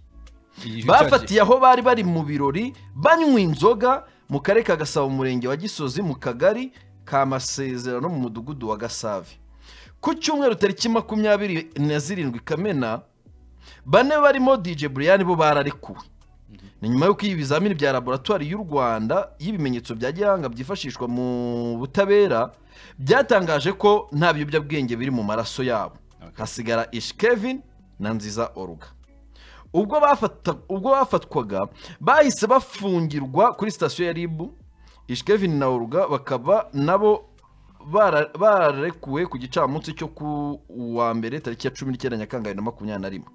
Speaker 2: Iyi-
Speaker 7: bafatiye aho bari bari mu birori banywa inzoga mu karere ka gasabo umurenge wa gisozi mu kagari ka masezerano mu mudugudu wa gasave ku cyumweru tariki makumyabiri na zirindwi kamena bane barimo dj buriyani bo bararekuwe ni nyuma y'uko ibi bizamini bya laboratwari y'u rwanda y'ibimenyetso bya gihanga byifashishwa mu butabera byatangaje ko nta biyobyabwenge biri mu maraso yabo hasigara ishkevin na nziza oruga ubwo bafata ubwo bafatwaga bahise bafungirwa kuri sitasiyo ya ribu ishkevin na oruga bakaba nabo bara- bararekuwe ku gicamunsi cyo ku wa mbere tariki ya cumi n'icyenda nyakanga bibiri na makumyabiri na rimwe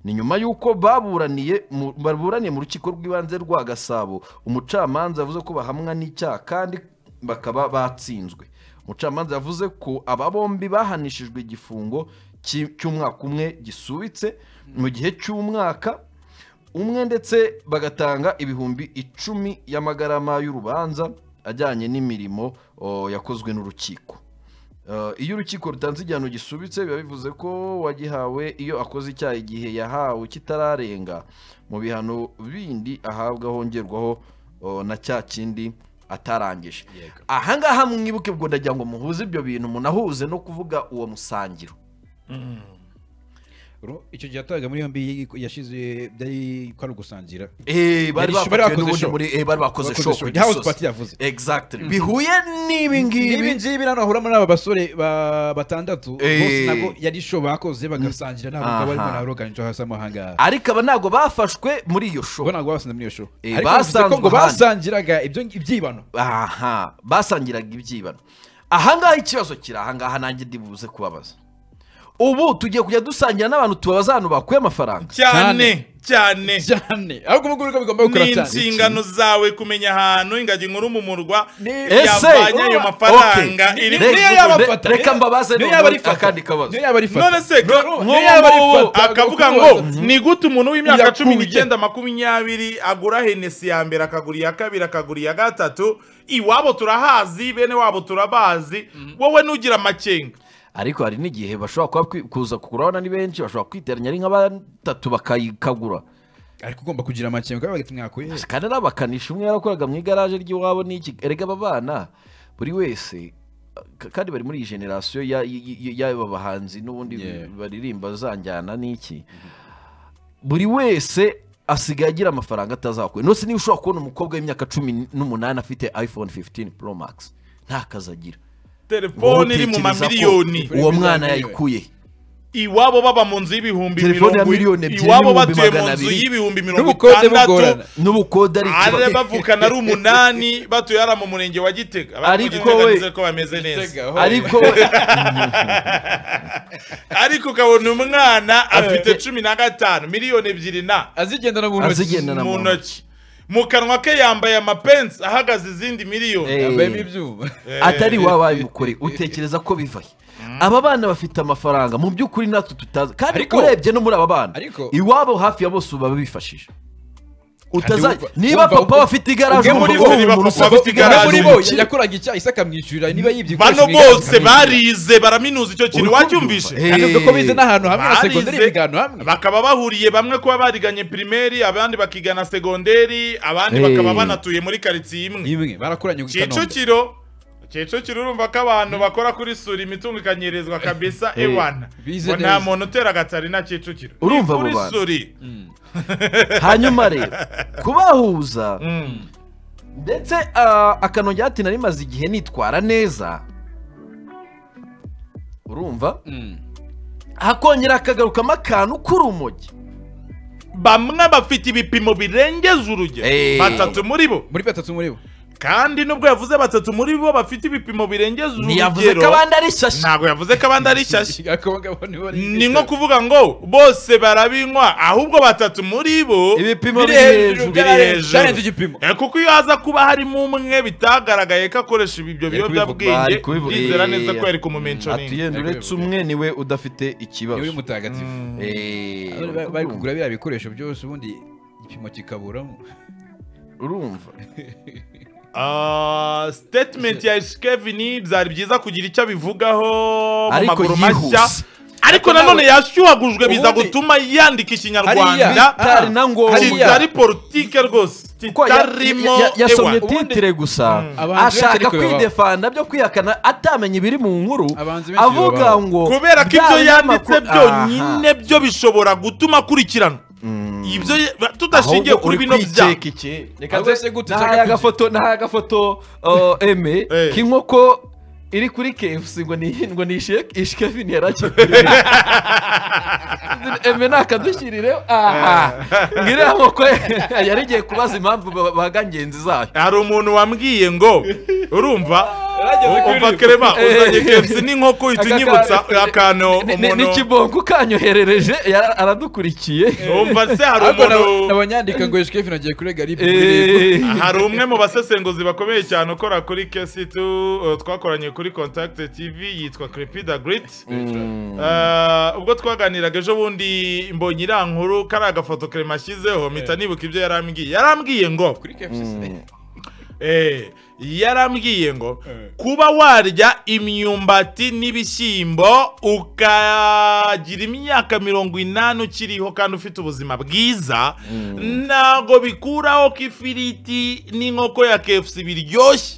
Speaker 7: ni nyuma y'uko baburaniye mu- baburaniye mu rukiko rw'ibanze rwa gasabo umucamanza yavuze ko bahamwa n'icyaha kandi bakaba batsinzwe umucamanza yavuze ko aba bombi bahanishijwe igifungo cy- cy'umwaka umwe gisubitse mu gihe cy'umwaka umwe ndetse bagatanga ibihumbi icumi y'amagarama y'urubanza ajyanye n'imirimo o, yakozwe n'urukiko Uh, iyo urukiko rutanze igihano gisubitse biba bivuze ko wagihawe iyo akoze icyaha igihe yahawe kitararenga mu bihano bindi ahabwa hongerwaho uh, na cya kindi atarangije
Speaker 2: Yego.
Speaker 7: ahangaha mwibuke ubwo ndagira ngo muhuze ibyo bintu munahuze no kuvuga uwo musangiro
Speaker 2: Ro- icyo gihe yataga muri yombi yi- yashize byari ko ari ugusangira
Speaker 7: Eh,
Speaker 2: Yari- bari
Speaker 7: bari bafatiwe
Speaker 2: bakoze
Speaker 7: n'ubundi
Speaker 2: show.
Speaker 7: muri eh, bari bakoze
Speaker 2: Bakoze
Speaker 7: show
Speaker 2: show.
Speaker 7: ku
Speaker 2: Ni house
Speaker 7: Gisozi.
Speaker 2: party yavuze.
Speaker 7: Exactly. bihuye n'ibi
Speaker 2: ibi
Speaker 7: ngibi
Speaker 2: ngibi hano hahura muri aba basore ba- batandatu
Speaker 7: Eh.
Speaker 2: bose nabwo yari show bakoze bagasangira nabo ngabo barimo
Speaker 7: Aha.
Speaker 2: na Rogan Joe hasi aho ngaha
Speaker 7: ariko aba ntabwo bafashwe muri iyo show
Speaker 2: bo ntabwo basanze muri iyo show
Speaker 7: Eh,
Speaker 2: ariko bivuze ko
Speaker 7: basanzwe
Speaker 2: ngo
Speaker 7: ahandi.
Speaker 2: basangiraga ibyo ibyibano
Speaker 7: aha basangiraga ibyibano ahangaha ikibazo kiri ahangaha nanjye ndibuze kubabaza ubu tugiye kujya dusangira n'abantu tubabaza ahantu bakuye amafaranga
Speaker 1: cyane cyane
Speaker 2: cyane ahubwo ubwo ngubwo bigomba gukora
Speaker 1: ni
Speaker 2: cyane
Speaker 1: inshingano zawe kumenya ahantu ingagi nkuru mu murwa
Speaker 7: Ese,
Speaker 1: yavanye ayo mafaranga
Speaker 7: okay.
Speaker 1: iri
Speaker 7: Re-
Speaker 1: muri
Speaker 2: niyo
Speaker 7: re-
Speaker 2: yabafata
Speaker 7: reka mbabaze
Speaker 2: niyo
Speaker 7: noneho
Speaker 2: yaba ari fata
Speaker 7: akandi kabazo.
Speaker 2: niyo yaba ari fata
Speaker 1: none se
Speaker 2: None-
Speaker 1: nk'ubu
Speaker 2: niyo yaba ari
Speaker 1: ngubu
Speaker 2: fata,
Speaker 1: akavuga
Speaker 2: kuko
Speaker 1: ngo
Speaker 2: wasanze-
Speaker 1: ni gute umuntu w'imyaka
Speaker 2: Yakuye.
Speaker 1: cumi n'icyenda makumyabiri agura henesi ya mbere akagura iya kabiri akagura iya gatatu iwabo turahazi bene wabo turabazi wowe ntugira amakenga
Speaker 7: ariko hari n'igihe bashobora kuba kwi- kuza kugurana ni benshi bashobora kwiteranya ari nka batatu bakayikagura
Speaker 2: ariko ugomba kugira amakenga kuko bagati mwakuye he?"
Speaker 7: kandi ari abakanishi umwe yarakoraga mu igaraje ry'iwabo n'iki erega aba bana buri wese ka- kandi bari muri iyi generasiyo ya- y- y- y'aba bahanzi n'ubundi
Speaker 2: Yeah.
Speaker 7: baririmba zanjyana n'iki buri wese asigaye agira amafaranga atazakwe nose niba ushobora kubona umukobwa w'imyaka cumi n'umunani afite iphone 15 pro max nta kazi agira
Speaker 1: telefone iri mu
Speaker 7: Wowe utekereza ko
Speaker 1: mamiliyoni
Speaker 7: uwo mwana yayikuye
Speaker 1: iwabo baba mu nzu y'ibihumbi
Speaker 7: Telefone ya
Speaker 1: mirongo
Speaker 7: miliyoni
Speaker 1: i-
Speaker 7: ebyiri
Speaker 1: iwabo
Speaker 7: n'ibihumbi
Speaker 1: batuye mu
Speaker 7: magana
Speaker 1: nzu
Speaker 7: abiri.
Speaker 1: y'ibihumbi mirongo
Speaker 2: N'ubukode
Speaker 1: itandatu
Speaker 2: bugorana.
Speaker 7: n'ubukode ari
Speaker 1: ari
Speaker 7: ikibazo.
Speaker 1: bavukana ari umunani batuye hariya mu murenge wa gitega
Speaker 7: Ariko
Speaker 1: bavuze
Speaker 7: we-
Speaker 1: ko bameze neza
Speaker 2: Gitega,
Speaker 7: ariko
Speaker 1: ariko ukabona umwana afite cumi na gatanu miliyoni ebyiri na
Speaker 2: azigendana mu ntoki
Speaker 7: Azigendana mu
Speaker 1: mu ntoki mu kanwa ke yambaye amapensi ahagaze izindi miliyoni
Speaker 7: Eh,
Speaker 2: yambayemo ibyuma
Speaker 7: atari wabaye umukore utekereza ko bivaye aba bana bafite amafaranga mu by'ukuri natwe tutazi kandi
Speaker 2: Ariko-
Speaker 7: urebye no muri aba bana
Speaker 2: ariko-
Speaker 7: iwabo hafi ya bose ubu baba bifashije utazajya
Speaker 2: wumva-
Speaker 7: niba
Speaker 2: wumva-
Speaker 7: papa we afite igaraje
Speaker 1: Ubwe muri
Speaker 7: umugabo
Speaker 1: bo
Speaker 7: we
Speaker 1: niba
Speaker 7: mu
Speaker 1: papa
Speaker 7: rusaku
Speaker 1: afite
Speaker 7: igaraje,
Speaker 2: umwe muri bo
Speaker 7: umukire.
Speaker 2: yakoraga icyaha ise akamwishyurira niba yibye ibikoresho
Speaker 1: bano
Speaker 2: mu igaraje
Speaker 1: bose
Speaker 2: akamwishyura.
Speaker 1: barize baraminuza icyo kintu
Speaker 7: Uri
Speaker 1: wacyumvishe
Speaker 7: kubyumva? Eh,
Speaker 2: Kandi avuga ko bize n'ahantu hamwe na segonderi
Speaker 1: Barize,
Speaker 2: bigano hamwe
Speaker 1: bakaba bahuriye bamwe kuba bariganye pirimeri abandi bakigana segonderi abandi
Speaker 7: Eh.
Speaker 1: bakaba banatuye muri karitsiye imwe
Speaker 2: imwe barakoranye ku kanombe
Speaker 1: kicukiro kicukiro urumva ko abantu bakora kuri sura imitungo ikanyirizwa kabisa
Speaker 7: Eh,
Speaker 1: ewana
Speaker 2: bize
Speaker 1: ngo nta
Speaker 2: neza.
Speaker 1: muntu utera agatari na kicukiro
Speaker 7: Urumva abo
Speaker 1: kuri
Speaker 7: bantu?
Speaker 1: suri
Speaker 7: hanyuma rero kubahuza ndetse ah, akanongera ati narimaze igihe nitwara neza urumva hakongera hakagarukamo akantu k'urumogi
Speaker 1: bamwe bafite ibipimo birengeje urugero
Speaker 7: Eh.
Speaker 1: batatu muri bo
Speaker 2: muri batatu muri bo
Speaker 1: kandi nubwo yavuze batatu muri bo bafite ibipimo birengeje urugero
Speaker 7: ntiyavuze ko abandi ari shashi
Speaker 1: ntabwo yavuze ko abandi ari shyashya
Speaker 2: Abagabo nibo ari-
Speaker 1: ni nko kuvuga ngo bose barabinywa ahubwo batatu muri bo
Speaker 7: Ibipimo
Speaker 1: biri
Speaker 7: biri
Speaker 1: hejuru
Speaker 7: hejuru,
Speaker 1: biri
Speaker 7: byarenze-
Speaker 2: byarenze
Speaker 1: hejuru
Speaker 2: igipimo
Speaker 1: Eh, kuko iyo haza kuba harimo umwe bitagaragaye ko akoresha ibyo biyobyabwenge ndizera neza ko yari kumumentioninga
Speaker 7: atuyenda uretse umwe niwe udafite ikibazo
Speaker 2: niwe mutagatifu
Speaker 7: Eh,
Speaker 2: Bari- bari- bari kugura biriya bikoresho byose ubundi igipimo kikaburamo
Speaker 7: urumva
Speaker 1: Ah, statement ya Kevin byari byiza kugira icyo abivugaho mu
Speaker 7: Ariko
Speaker 1: maguru
Speaker 7: yihuse.
Speaker 1: mashya ariko nanone yashyuhagujwe biza
Speaker 2: Ubundi-
Speaker 1: gutuma yandika
Speaker 2: Hariya,
Speaker 1: ikinyarwanda
Speaker 7: bitari na ngombwa
Speaker 2: hariya.
Speaker 1: kitari politike rwose
Speaker 7: Kuko ya-
Speaker 1: kitarimo
Speaker 7: ya- yasomye
Speaker 1: ewa
Speaker 7: titire gusa
Speaker 2: Abahanzi benshi
Speaker 7: ashaka
Speaker 2: ariko baba-
Speaker 7: kwidefanda byo kwihakana atamenya ibiri mu nkuru
Speaker 2: Abahanzi benshi
Speaker 7: avuga
Speaker 2: baba-
Speaker 7: ngo
Speaker 1: kubera ko ibyo
Speaker 7: bya
Speaker 1: yanditse
Speaker 7: binyamakuru-
Speaker 1: byonyine byo bishobora gutuma akurikirana ibyo tudashingiye
Speaker 7: Ahubwo
Speaker 1: kuri
Speaker 7: uri
Speaker 1: bino byaha
Speaker 7: kwiceka iki? Reka
Speaker 2: Ahubwo
Speaker 7: nze-
Speaker 2: se gute
Speaker 7: nahaye
Speaker 2: ushaka
Speaker 7: agafoto nahaye agafoto uh, eme
Speaker 1: Eh.
Speaker 7: k'inkoko iri kuri KFC ngo ni ngo ni isheke ishekevini yarakiye eme nakadushyirire aha ngiriya nkoko yari igiye kubaza impamvu ba- baga ngenzi zayo
Speaker 1: hari umuntu wambwiye ngo urumva
Speaker 7: Yarageze kuri
Speaker 1: umva
Speaker 7: ibi.
Speaker 1: kerema
Speaker 7: Eh.
Speaker 1: uzanye kepsi n'inkoko
Speaker 7: Aka
Speaker 1: ihita inyibutsa
Speaker 7: ka-
Speaker 1: akantu
Speaker 7: ni- ni-
Speaker 1: umuntu
Speaker 7: n'ikibongo kanyoherereje yara- aradukurikiye
Speaker 1: umva se hari
Speaker 2: ariko nabo-
Speaker 1: umuntu
Speaker 2: nabanyandika ngo eshikefin agiye kurega ari
Speaker 7: Eh.
Speaker 1: hari umwe mu basesenguzi bakomeye cyane ukora kuri kesi tu uh, twakoranye kuri contact tv yitwa crepida grit Uh, ubwo twaganiraga ejo bundi mbonye iriya nkuru kariya gafoto kerema ashyizeho mpita nibuka ibyo yarambwiye yarambwiye ngo
Speaker 2: kuri kfc
Speaker 1: Eh, yarambwiye ngo kuba warya imyumbati n'ibishyimbo ukagira imyaka mirongo inani ukiriho kandi ufite ubuzima bwiza ntabwo bikuraho ko ifiriti n'inkoko ya kefusi biryoshye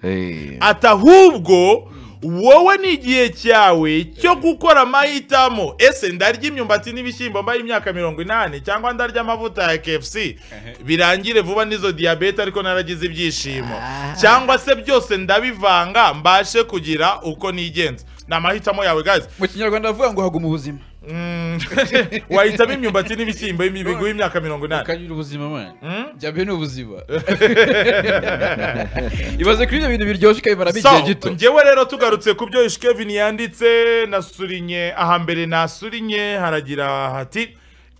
Speaker 7: Eh.
Speaker 1: ati ahubwo wowe ni igihe cyawe cyo gukora amahitamo ese ndarya imyumbati n'ibishyimbo mbaye imyaka mirongo inani cyangwa ndarya amavuta ya KFC birangire vuba n'izo diyabete ariko naragize ibyishimo cyangwa se byose ndabivanga mbashe kugira uko nigenza ni amahitamo yawe guys
Speaker 2: mu kinyarwanda bavuga ngo haguma ubuzima
Speaker 1: Mm. wahitamo imyumbati n'ibishyimbo biguha imyaka mirongo inani
Speaker 2: ukagira ubuzima mwana byabe ni ubuzima ibaze kuri ibyo bintu biryoshye ukabimaramo
Speaker 1: So,
Speaker 2: igihe gito
Speaker 1: njyewe rero tugarutse ku byo Ishkevin yanditse nasurinye aha mbere nasurinye haragira hati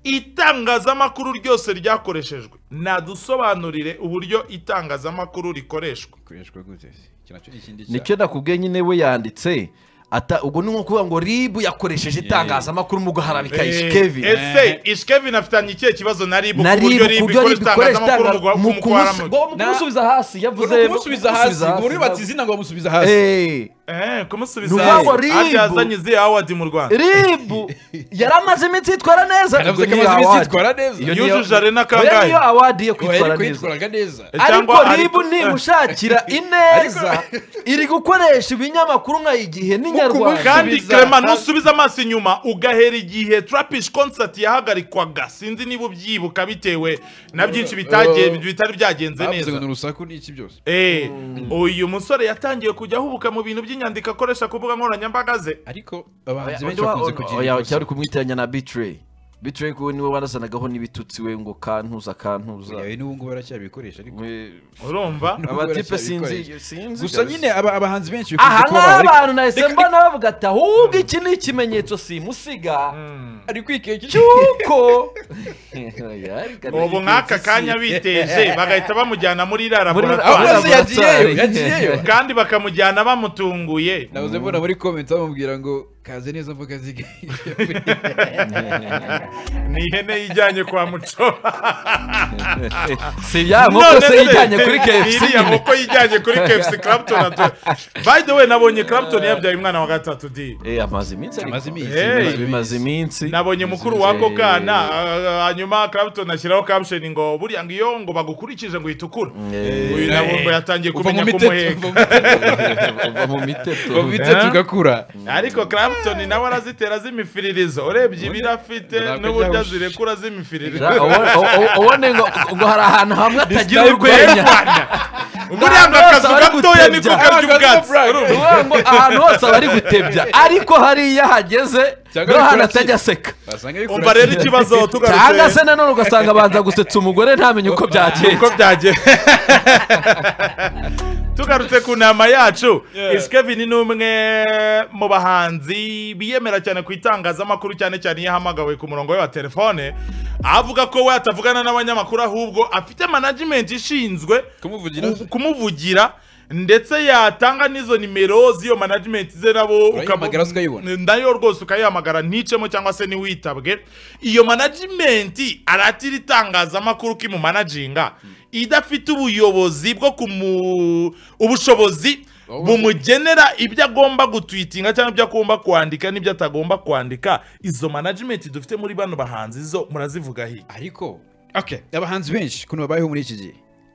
Speaker 1: itangazamakuru ryose ryakoreshejwe nadusobanurire uburyo itangazamakuru rikoreshwa
Speaker 2: ikoreshwa gute iki nacyo ni ikindi
Speaker 7: nicyo nakubwiye nyine we yanditse ata ubwo ni nko kuvuga ngo ribu yakoresheje itangazamakuru mu guharabika
Speaker 1: Eh,
Speaker 7: ishikevi
Speaker 1: ese ishkevin afitanye ikihe kibazo na ribu
Speaker 7: na
Speaker 1: ku buryo
Speaker 7: ribu ku
Speaker 1: ribu
Speaker 7: buryo ribu
Speaker 1: ikoresha
Speaker 7: ikoresha
Speaker 1: itangazamakuru
Speaker 7: itangazamakuru
Speaker 1: mu
Speaker 7: kumusi-
Speaker 1: guharamura
Speaker 7: ngo- mu kumusubiza hasi yavuze
Speaker 2: Ngo kumusubiza hasi ngo buryo bati izina ngo bamusubiza hasi
Speaker 7: Eh,
Speaker 1: kumusubiza
Speaker 7: Nuhawa
Speaker 1: hasi
Speaker 7: ribu.
Speaker 1: hajya yazanye izihe awadi mu rwanda
Speaker 7: ribu yari amaze iminsi yitwara neza
Speaker 2: yaravuze ko
Speaker 7: Ubwo niyo
Speaker 2: amaze iminsi
Speaker 7: award.
Speaker 2: yitwara neza
Speaker 7: Iyo niyo-
Speaker 1: yujuje arena
Speaker 7: oya niyo
Speaker 1: kangahe
Speaker 7: awadi yo
Speaker 2: Ngo yari
Speaker 7: kwitwara neza
Speaker 2: kwitwaraga neza
Speaker 1: Cyangwa
Speaker 7: ariko
Speaker 1: ariko-
Speaker 7: ribu nimushakira ineza iri gukoresha ibinyamakuru nka igihe n'inyarwanda
Speaker 1: kandi Clement nusubiza amaso inyuma ugahera igihe trapish concert yahagarikwaga sinzi niba ubyibuka bitewe na byinshi bitagiye
Speaker 2: Oh.
Speaker 1: bitari byagenze
Speaker 2: bavuze ngo ni
Speaker 1: neza
Speaker 2: urusaku n'iki byose
Speaker 1: Eh, uyu musore yatangiye kujya ahubuka mu bintu by'inyandiko akoresha ku mbuga nkoranyambaga ze
Speaker 2: ariko abahanzi benshi
Speaker 7: Oya,
Speaker 2: bakunze
Speaker 7: oya,
Speaker 2: kugira
Speaker 7: oya,
Speaker 2: ibibazo.
Speaker 7: cyari kumwitiranya na bitrey bitrey kuwe niwe wanazanagaho n'ibitutsi we ngo kantuza kantuza
Speaker 2: Oya, n'ubu ngubu baracyabikoresha ariko
Speaker 7: We-
Speaker 1: urumva
Speaker 7: abatipe sinzi
Speaker 2: baracyabikoresha.
Speaker 7: sinzi
Speaker 2: gusa nyine aba- abahanzi benshi
Speaker 7: aha
Speaker 2: bikunze kuba
Speaker 7: ngaha
Speaker 2: bari-
Speaker 7: abantu nahise
Speaker 2: Reka-
Speaker 7: mbona bavuga ati ahubwo iki ni ikimenyetso simusiga
Speaker 2: ari kwikeka
Speaker 7: cy'uko
Speaker 1: ubu nk'aka kanya biteje bagahita bamujyana muri
Speaker 7: Muri-
Speaker 1: laboratoire
Speaker 2: Ahubwo se yagiyeyo, yagiyeyo.
Speaker 1: kandi bakamujyana bamutunguye
Speaker 2: nabuze mbona muri comment bamubwira ngo kaze neza mvuga zige
Speaker 1: ni ihene yijyanye kwa muco
Speaker 7: si ya nkoko
Speaker 1: None
Speaker 7: se
Speaker 1: se,
Speaker 7: yijyanye kuri kfc
Speaker 1: iriya
Speaker 7: nyine
Speaker 1: nkoko yijyanye kuri kfc clapton atu- by the way nabonye clapton yabyaye umwana wa gatatu di
Speaker 7: Eh, amaze iminsi ariko.
Speaker 2: amaze iminsi
Speaker 1: Hey.
Speaker 2: amaze iminsi.
Speaker 7: bimaze iminsi
Speaker 1: nabonye mukuru wako kana ah, hanyuma clapton ashyiraho caption ngo buriya ngo iyo ngo bagukurikije ngo itukura uyu nabo ngo yatangiye
Speaker 2: Uva mu
Speaker 1: kumenya
Speaker 2: miteto,
Speaker 1: kumuheka
Speaker 7: uva mu miteto
Speaker 2: uva mu miteto ugakura
Speaker 1: ariko clapton nawe arazitera z'imifiririzo urebye ibiro afite
Speaker 2: Ntabwo
Speaker 1: n'uburyo
Speaker 2: byahusha.
Speaker 1: azirekura z'imifiririzo
Speaker 7: ubone ngo ngo hari ahantu hamwe atagira urwenya
Speaker 1: Rwanda buriya ngo akazu gatoya niko karya ubwatsi urumva?
Speaker 7: ngo ahantu hose aba ari gutebya ariko hariya hageze
Speaker 2: Cyangwa
Speaker 7: no
Speaker 2: ari
Speaker 7: hano
Speaker 2: kuraki-
Speaker 7: atajya aseka
Speaker 2: basanga bikora
Speaker 1: umva rero ikibazo
Speaker 7: cyangwa se
Speaker 1: tugarutse
Speaker 7: nanone ugasanga abanza gusetsa umugore ntamenye uko
Speaker 1: uko
Speaker 7: byagenze
Speaker 1: byagiye tugarutse ku nama yacu isi kevin ni umwe mu bahanzi biyemera cyane ku itangazamakuru cyane cyane iyo ahamagawe ku murongo we wa telefone avuga ko we atavugana n'abanyamakuru ahubwo afite management ishinzwe
Speaker 2: kumuvugira
Speaker 1: ku- kumuvugira ndetse yatanga n'izo nimero z'iyo management ze nabo
Speaker 2: Urayihamagara ukayibona.
Speaker 1: nayo rwose ukayihamagara nticemo cyangwa se ntiwitabwe iyo management aratira itangazamakuru ko imumanaginga idafite ubuyobozi bwo kumu ubushobozi bumugenera ibyo agomba gutwitinga cyangwa ibyo agomba kwandika n'ibyo atagomba kwandika izo management dufite muri bano bahanzi zo murazivuga hi
Speaker 2: ariko okay abahanzi benshi kuntu babayeho muri iki gihe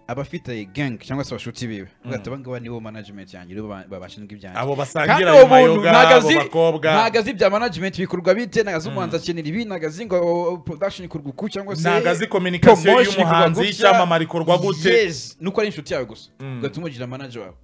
Speaker 2: abafite gang cyangwa se abashuti biwe ugahita abangaba nibo management yanjye nibo ba- babashinzwe ibyanjye
Speaker 1: abo
Speaker 2: kandi
Speaker 1: basangira
Speaker 2: uwo
Speaker 1: ayo
Speaker 2: muntu
Speaker 1: mayoga
Speaker 2: ntago
Speaker 1: abo
Speaker 2: azi
Speaker 1: bakobwa
Speaker 2: ntago azi ibya management bikorwa bite ntago azi umuhanzi akenera ibi ntago azi ngo oh, production ikorwa uku cyangwa se
Speaker 1: Ntago azi communication
Speaker 2: promotion ikorwa
Speaker 1: y'umuhanzi,
Speaker 2: gutya.
Speaker 1: icyamamare ikorwa gute.
Speaker 2: yes nuko ari inshuti yawe gusa ugahita umugira manager wawe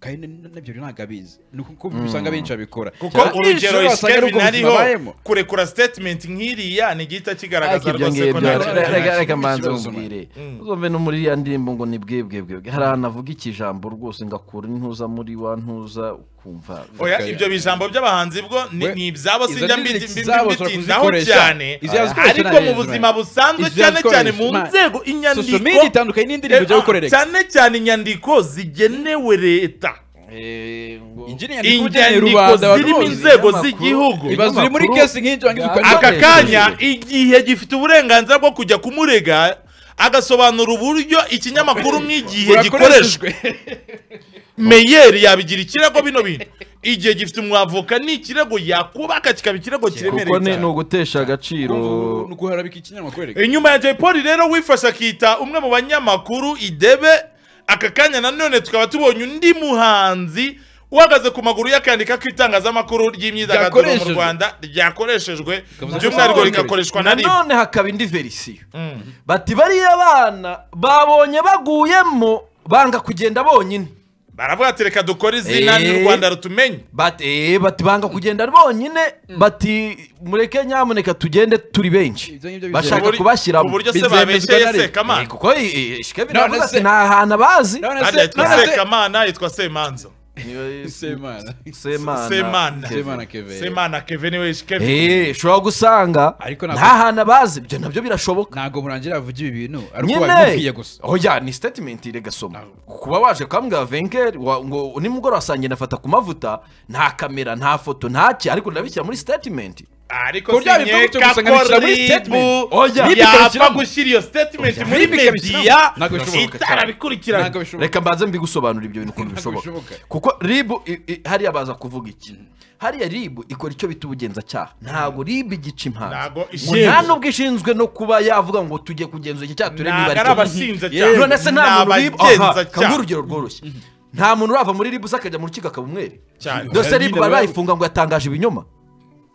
Speaker 2: kandi n- nabyo rero ntabwo abizi ni uko usanga benshi babikora
Speaker 1: kuko urugero Kevin ariho kurekura statement nk'iriya ni igihita kigaragaza
Speaker 7: ibyo
Speaker 1: rwose
Speaker 7: ngibyo
Speaker 1: ko nta kintu
Speaker 7: reka
Speaker 1: kinini.
Speaker 7: reka manza
Speaker 2: ikibazo,
Speaker 7: umbwire uzumve no muri ya ndirimbo ngo ni bwebwebwebwe hari ahantu avuga ikijambo rwose ngakura intuza muri wa ntuza ukumva
Speaker 1: Oya, ibyo bijambo by'abahanzi bwo ni
Speaker 2: We-
Speaker 1: ni ibyabo
Speaker 2: izo
Speaker 1: sinjya
Speaker 2: ni
Speaker 1: mbi-
Speaker 2: lyrics
Speaker 1: mbi-
Speaker 2: zabo ushobora
Speaker 1: mbitindaho
Speaker 2: kuzikoresha.
Speaker 1: cyane
Speaker 2: Izo yazikoresha
Speaker 1: ariko
Speaker 2: nabi
Speaker 1: mu
Speaker 2: izo
Speaker 1: buzima
Speaker 2: nabi.
Speaker 1: busanzwe
Speaker 2: Izo
Speaker 1: cyane
Speaker 2: yazikoresha
Speaker 1: cyane mu
Speaker 2: nabi.
Speaker 1: nzego
Speaker 2: social media
Speaker 1: inyandiko
Speaker 2: itandukanye n'indirimbo ujya gukorereka
Speaker 1: cyane cyane inyandiko zigenewe leta
Speaker 7: Eh, ngo-
Speaker 1: inyandiko zirimo inzego z'igihugu
Speaker 2: ibaza uri muri kesi nk'injyo wangiza ukajya
Speaker 1: aka
Speaker 7: Aka
Speaker 1: kanya igihe gifite uburenganzira bwo kujya kumurega agasobanura uburyo ikinyamakuru nk'igihe gikoreshwa meyeri yabigira ikirego bino bintu igihe gifite umwavoka ni ikirego yakubaka kikaba ikirego
Speaker 7: kuko ni
Speaker 1: kiremereye
Speaker 7: ni
Speaker 1: cyane
Speaker 7: ugutesha agaciro
Speaker 2: ni ukuharabika ikinyamakuru reka
Speaker 1: inyuma ya jay paul rero wifashe akita umwe mu banyamakuru idebe aka kanya nanone tukaba tubonye undi muhanzi uhagaze ku maguru yakandika ko itangazamakuru ry'imyidagaduro mu
Speaker 2: Ryakoreshejwe.
Speaker 1: Rwanda ryakoreshejwe
Speaker 2: Kavuze ko
Speaker 1: by'umwihariko
Speaker 2: babonewe.
Speaker 1: rigakoreshwa na rimwe
Speaker 7: nanone hakaba indi verisiyo bati bariya bana babonye baguyemo banga kugenda bonyine
Speaker 1: baravuga ati reka dukore izina ni
Speaker 7: Eh.
Speaker 1: rwanda rutumenye
Speaker 7: bati eh, bati banga kugenda bonyine bati mureke nyamuneka tugende turi benshi
Speaker 2: Ibyo ngibyo
Speaker 7: bashaka
Speaker 1: Kuburi-
Speaker 7: kubashyiramo
Speaker 1: ku buryo se
Speaker 2: Bizemezwa na
Speaker 1: babesheye
Speaker 2: leta.
Speaker 7: Eh,
Speaker 1: sekamana
Speaker 7: kuko eh, eh, Shikabira
Speaker 2: None
Speaker 7: aravuga
Speaker 2: se-
Speaker 7: ati nta hantu abazi
Speaker 2: none
Speaker 1: kandi
Speaker 2: se
Speaker 1: yitwa
Speaker 2: none se
Speaker 1: sekamana yitwa semanzo
Speaker 7: Niwe-
Speaker 2: semana
Speaker 7: semana
Speaker 1: semana
Speaker 2: semana kevere
Speaker 1: semana kevin wesh kevin
Speaker 7: Eh, ushobora gusanga
Speaker 2: Ariko ntabwo-
Speaker 7: nta hantu abazi ibyo nabyo birashoboka
Speaker 2: ntabwo murangira avuga ibi bintu ari uko babimubwiye
Speaker 7: nyine
Speaker 2: gusa
Speaker 7: oya ni statement iragasoma kuba waje kwambwira venker wa- ngo nimugoroba sange nafata ku mavuta nta kamera nta foto ntaki ariko ndabishyira muri statement
Speaker 1: ariko
Speaker 2: Kurya bivuga
Speaker 1: sinyeka
Speaker 2: gutyo gusa nkabishyira muri statement.
Speaker 1: ko
Speaker 7: Oya.
Speaker 1: ribu
Speaker 7: Ribu
Speaker 1: yapfa
Speaker 2: ikabishyiramo.
Speaker 1: gushyira iyo statement
Speaker 2: Oya.
Speaker 1: muri
Speaker 2: Ribu ikabishyiramo.
Speaker 1: media
Speaker 2: Ntabwo bishoboka.
Speaker 1: itarabikurikirana
Speaker 2: ntabwo bishoboka
Speaker 7: reka mbanze mbigusobanura ibyo bintu ukuntu
Speaker 2: Ntabwo
Speaker 7: bishoboka
Speaker 2: bishoboka.
Speaker 7: kuko ribu i- i- hariya baza kuvuga iki hariya ribu ikora icyo bita ubugenzacyaha ntabwo ribu igica
Speaker 1: Ntabwo
Speaker 7: impanzi ngo
Speaker 1: ishinzwe.
Speaker 7: nta n'ubwo ishinzwe no kuba yavuga ngo tujye kugenzura iki cyaha turebe
Speaker 1: ntabwo
Speaker 7: niba ari
Speaker 1: ari
Speaker 7: cyo.
Speaker 1: abashinjacyaha
Speaker 7: none se nta muntu ribu aha kaguha
Speaker 1: abagenzacyaha
Speaker 7: urugero rworoshye nta muntu urava muri ribu se akajya mu rukiko akaba umwere
Speaker 1: Cyane.
Speaker 7: ndetse ribu bari bayifunga ngo yatangaje ibinyoma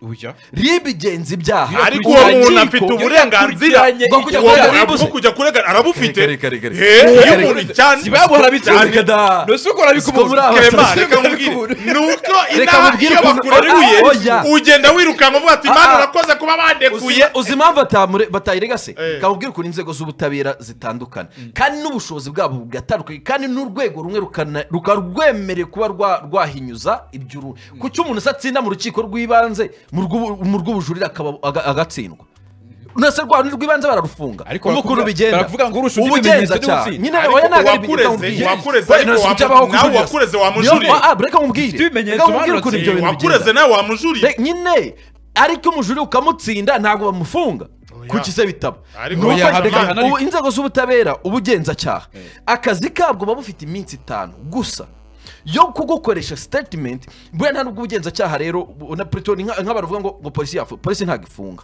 Speaker 2: ujya
Speaker 7: ribu igenza ibyaha
Speaker 1: ariko uwo muntu
Speaker 7: Urukiko-
Speaker 1: afite uburenganzira
Speaker 7: bwo kujya
Speaker 1: uwo
Speaker 7: kurega
Speaker 1: muntu
Speaker 7: ribu se.
Speaker 1: bwo kujya kurega arabufite
Speaker 7: Reka, reka, reka, reka.
Speaker 1: Eh, iyo umuntu cyane
Speaker 2: sibabura
Speaker 1: cyane-
Speaker 7: Reka da.
Speaker 2: nose ukora
Speaker 7: Siko muri aba-
Speaker 1: Clement,
Speaker 7: Siko
Speaker 1: reka
Speaker 7: muri
Speaker 1: nkubwire.
Speaker 7: kubura.
Speaker 1: nuko
Speaker 7: Reka
Speaker 1: inaha
Speaker 7: mubwire
Speaker 1: iyo
Speaker 7: ukuntu-
Speaker 1: bakureguye
Speaker 7: Ah, oya.
Speaker 1: ugenda wirukanka uvuga ati imana
Speaker 7: Ah, ah.
Speaker 1: urakoze kuba bandekuye
Speaker 7: Uzi- uzi impamvu atamure- batayirega se
Speaker 1: Eh.
Speaker 7: kamubwira ukuntu inzego z'ubutabera zitandukana kandi n'ubushobozi bwabo bugatandukanye kandi n'urwego rumwe rukana- rukaba rwemerewe kuba rwa- rwahinyuza ibyo urundi kuki umuntu se atsinda mu rukiko rw'ibanze mu rw'ubu- mu rw'ubujurire akaba- aga- agatsindwa nase rwa rundi rw'ibanze bararufunga
Speaker 2: Ariko
Speaker 7: Urumva ukuntu
Speaker 2: barakuvuga-
Speaker 7: bigenda
Speaker 2: barakuvuga ngo urusha undi
Speaker 7: ubugenzacyaha
Speaker 2: ibimenyetso
Speaker 7: nyine
Speaker 1: Ariko
Speaker 7: oya ntabwo ari
Speaker 1: uwakureze-
Speaker 7: ibimenyetso
Speaker 1: uwakureze
Speaker 7: Wenda
Speaker 1: ariko
Speaker 7: nasi
Speaker 1: wamu-
Speaker 7: byabaho ku
Speaker 1: nawe
Speaker 7: jurira.
Speaker 1: wakureze
Speaker 7: Niyo-
Speaker 1: wamujurire.
Speaker 7: Ah, reka nkubwire
Speaker 2: Ufite ibimenyetso
Speaker 7: Reka nkubwire ukuntu
Speaker 2: banotse.
Speaker 7: ibyo bintu
Speaker 1: wakureze
Speaker 7: bigenda
Speaker 1: nawe wamujuriye
Speaker 7: Re- nyine ariko umujurire ukamutsinda ntabwo bamufunga kuki se bitaba
Speaker 1: Ariko
Speaker 7: Ni uko-
Speaker 2: oya, reka
Speaker 7: Reka,
Speaker 2: ariko-
Speaker 7: ubu inzego z'ubutabera ubugenzacyaha akazi kabwo buba bufite iminsi itanu gusa yo kugukoresha statement buriya nta nubwo ubugenzacyaha rero bu- na puritori nk'abaravuga ngo ngo polisi yafu polisi ntabwo ifunga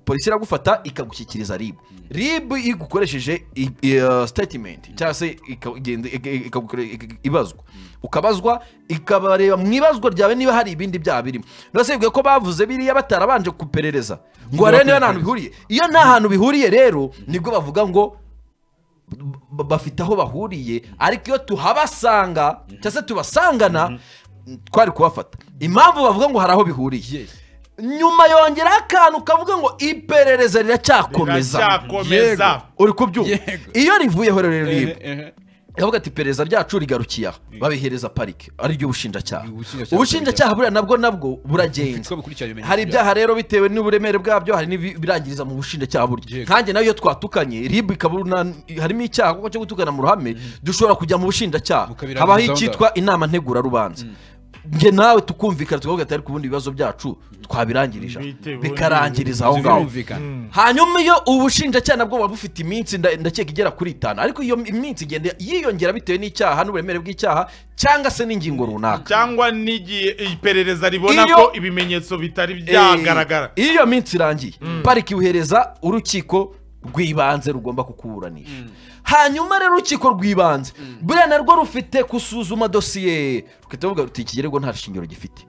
Speaker 7: polisi iragufata ikagushyikiriza rib rib igukoresheje i- i- uh, statement cyangwa se ikagenda- ika- ikagukore- ika- ibazwa ukabazwa ikabareba mu ibazwa ryawe niba hari ibindi byaha birimo ndetse bivuga ko bavuze biriya batarabanje kuperereza ngo barebe niba nta hantu bihuriye iyo nta hantu bihuriye rero nibwo bavuga ngo ba- bafite aho bahuriye ariko iyo tuhabasanga cyangwa se tubasangana twari kubafata impamvu bavuga ngo hari aho bihuriye nyuma yongeraho akantu kavuga ngo iperereza riracyakomeza
Speaker 1: Riracyakomeza.
Speaker 7: uri kubyumva iyo rivuyeho rero rero
Speaker 2: ehe.
Speaker 7: iravuga ati iperereza ryacu rigarukiye aha babihereza parike ariryo bushinjacyaha
Speaker 2: Ubushinjacyaha
Speaker 7: ubushinjacyaha buriya nabwo nabwo buragenda
Speaker 2: Uko bikurikirana ibimenyetso
Speaker 7: hari
Speaker 2: byaho.
Speaker 7: ibyaha rero bitewe n'uburemere bwabyo hari n'ibirangiriza mu bushinjacyaha burya
Speaker 2: Yego.
Speaker 7: nkanjye nayo iyo twatukanye rib ikaba uruna- harimo icyaha kuko cyo gutukana mu ruhame dushobora kujya mu bushinjacyaha
Speaker 2: Mukabirangiza
Speaker 7: habaho
Speaker 2: aho
Speaker 7: icyitwa inama ntegurarubanza njye nawe tukumvikana tukavuga ati ariko ubundi ibibazo byacu twabirangirije aha."
Speaker 1: Bitewe
Speaker 7: bikarangiriza aho ngaho
Speaker 2: birumvikana
Speaker 7: hanyuma iyo ubushinjacyaha nabwo buba bufite iminsi nda- ndakeka igera kuri itanu ariko iyo iminsi igenda yiyongera bitewe n'icyaha n'uburemere bw'icyaha cyangwa se n'ingingo runaka
Speaker 1: cyangwa n'igihe iperereza ribona
Speaker 7: Iyo-
Speaker 1: ko ibimenyetso bitari byagaragara
Speaker 7: Eh, iyo minsi irangiye pariki iwuhereza urukiko rw'ibanze rugomba kukuburanisha hanyuma rero urukiko rw'ibanze buriya narwo rufite gusuzuma dosiye rukahita ruvuga ruti iki kirego nta shingiro gifite